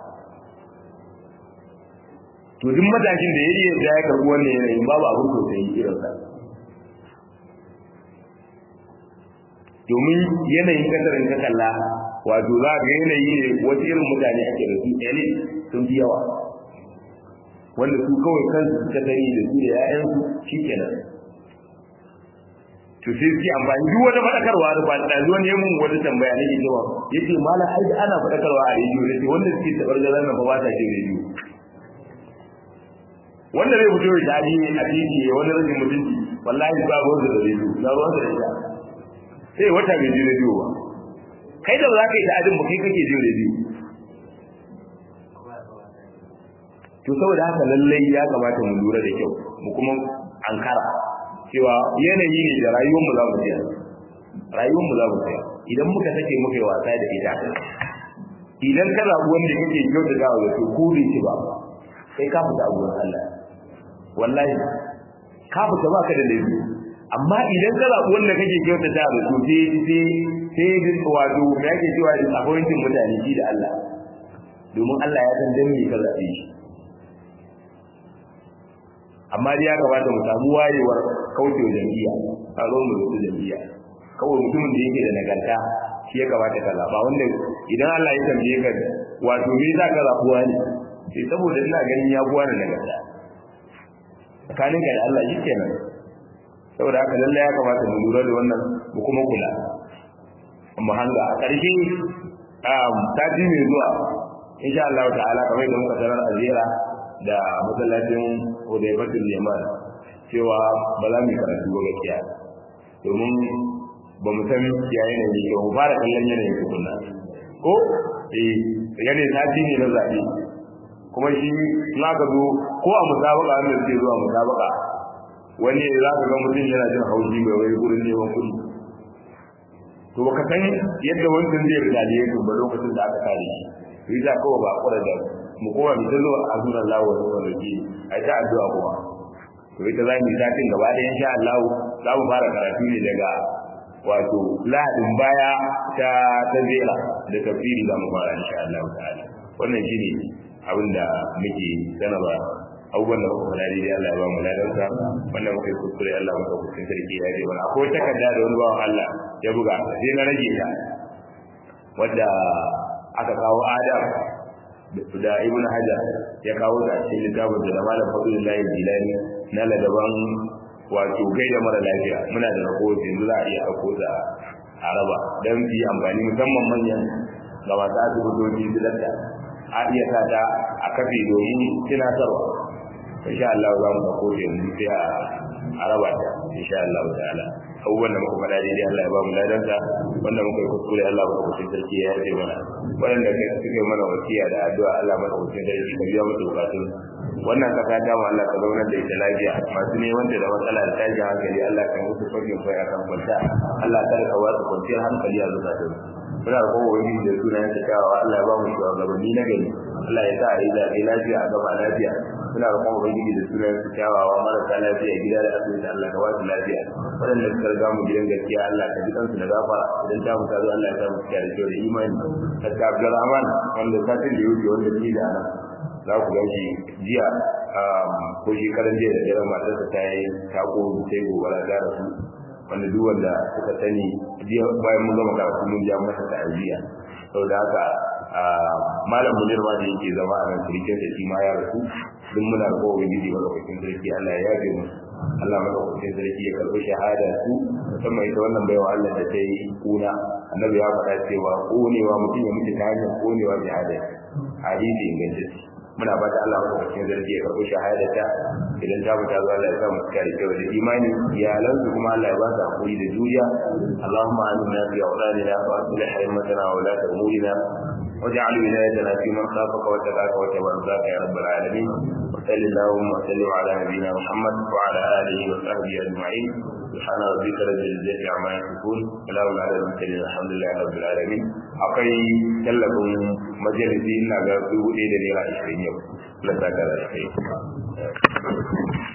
[SPEAKER 1] to duk matashin da ya iya da ya karɓi wannan yanayin babu abin tausayi irin sa domin yanayin kasar in ka kalla wato za ga yanayi ne wasu irin mutane ake da su ɗaya sun fi yawa wanda su kawai kansu suka sani da su da 'ya'yansu shi kenan to sai suke amfani duk wata fadakarwa da ba da zuwa ne mun wata tambaya ne cewa yace mala ai ana fadakarwa a rediyo yace wanda suke tabar garan nan ba ba ta jin rediyo wanda zai fito da dadi a titi wani rajin mutunci wallahi ba ruwan da rediyo na ruwan da rediyo sai wata bai ji rediyo ba kai da za ka yi ta'adin ba kai kake jin rediyo to saboda haka lallai ya kamata mu lura da kyau mu kuma ankara cewa yanayi ne da rayuwar mu za mu tsaya rayuwar mu za mu tsaya idan muka take muka yi wasa da ita idan ka zaɓi wanda kake kyauta da wa to ko bai ci ba sai ka fita a gurin Allah wallahi ka fita ba ka da laifi amma idan ka zaɓi wanda kake kyauta da wa to sai sai sai wato me yake cewa appointing mutane shi da Allah domin Allah ya san dan me ka zaɓe shi amma dai ya kamata mu samu wayewar kauce wa jam'iyya a zo mu rubuta jam'iyya kawai mutumin da yake da nagarta shi ya kamata ka zaba wanda idan Allah ya tambaye ka wato me za ka zabuwa ne sai saboda ina ganin ya buwa da nagarta tsakanin ka da Allah shi kenan saboda haka lallai ya kamata mu lura da wannan mu kuma kula mu hanga a ƙarshe sati mai zuwa insha Allah ta'ala kamar da muka sanar a ziyara da masallacin Hudaybatul Yaman cewa ba za mu karatu ba gaskiya domin ba mu san ya yanayi ba mu fara kallon yanayin tukunna ko eh yanayin sati ne na zaɓe kuma shi na ka zo ko a musabaka wanda suke zuwa musabaka wani za ka ga mutum yana jin haushi bai wai gurin neman kuɗi to baka san yadda wancan zai ridaliye to ba lokacin da aka kare shi to yi kawai ba kura da mu kowa mu tazo a sunan Allah wa sunan Rabbi ai ta addu'a kuma to ita za mu satin gaba da insha Allah za mu fara karatu ne daga wato lahadin baya ta ta zera da tafsiri za mu fara insha Allah ta'ala wannan shine abin da muke sanarwa abubuwan da muka faɗa dai Allah ya ba mu ladansa wannan muka yi kuskure Allah muka kuskure sarki ya ce wani akwai takarda da wani bawan Allah ya buga sai na rage ta wadda aka kawo Adam da Ibn Hajar ya kawo ta a cikin littafin da Malam Fadlullahi Jilani na ladaban wato gaida mara lafiya muna da rahoto yanzu za a iya ɗauko ta a raba don su yi amfani musamman manyan ga masu asibitoci su da a iya sa ta a kafe domin tunatarwa insha Allah za mu dauko yanzu sai a raba ta insha Allah ta'ala abubuwan da muka faɗa daidai Allah ya ba mu ladansa wanda muka yi kuskure Allah ba ku sarki ya yaje mana waɗanda kai suka yi mana wasiya da addu'a Allah maka kucin sarki ka biya musu bukatun wannan kasa ta mu Allah ka zaunar da ita lafiya masu ne wanda da matsala da tashin hankali Allah ka musu fakin kai akan kwanta Allah ta ka wasu kwanciyar hankali a zukatun muna da kowa wani da sunan ta kyawawa Allah ya ba mu shugabanni na gari Allah ya sa a yi zaɓe lafiya a gaba lafiya suna roƙon ubangiji da sunan su kyawawa marasa lafiya gida da asibiti Allah ka ba su lafiya waɗanda suka riga mu gidan gaskiya Allah ka ji kansu da gafara idan ta mutu Allah ya sa mu cika da kyau da imani Dr. Abdulrahman wanda satin da yake wanda ni da ana za ku ga shi jiya ko shekaran jiya da daren matarsa ta yi tako sai gobara ta rasu wanda duk wanda suka sani jiya bayan mun gama karatu mun ja masa ta'aziyya saboda haka malam munir ma da yake zama a nan surikin da shi ma ya rasu duk muna da kowa gidi madaukakin sarki Allah ya yafe mu Allah madaukakin sarki ya karɓi shahada su musamman ita wannan baiwa Allah da ta yi kuna annabi ya faɗa cewa konewa mutum ya mutu ta hanyar konewa jihada hadisi ingantacce muna fata Allah madaukakin sarki ya karɓi shahada ta idan ta fita zuwa Allah ya sa mu cika da kyau da imani iyalansu kuma Allah ya ba su hakuri da juriya Allahumma aminna fi awladina wa aslih haymatana wa la umurina واجعل ولايتنا في من خافك واتقاك واتبع رضاك يا رب العالمين وصل اللهم وسلم على نبينا محمد وعلى اله وصحبه اجمعين سبحان ربك رب العزه عما يصفون سلام على المرسلين الحمد لله رب العالمين akwai tallafin majalisi ina ga dubu ɗaya da naira ashirin yau. Allah ta kara da kai.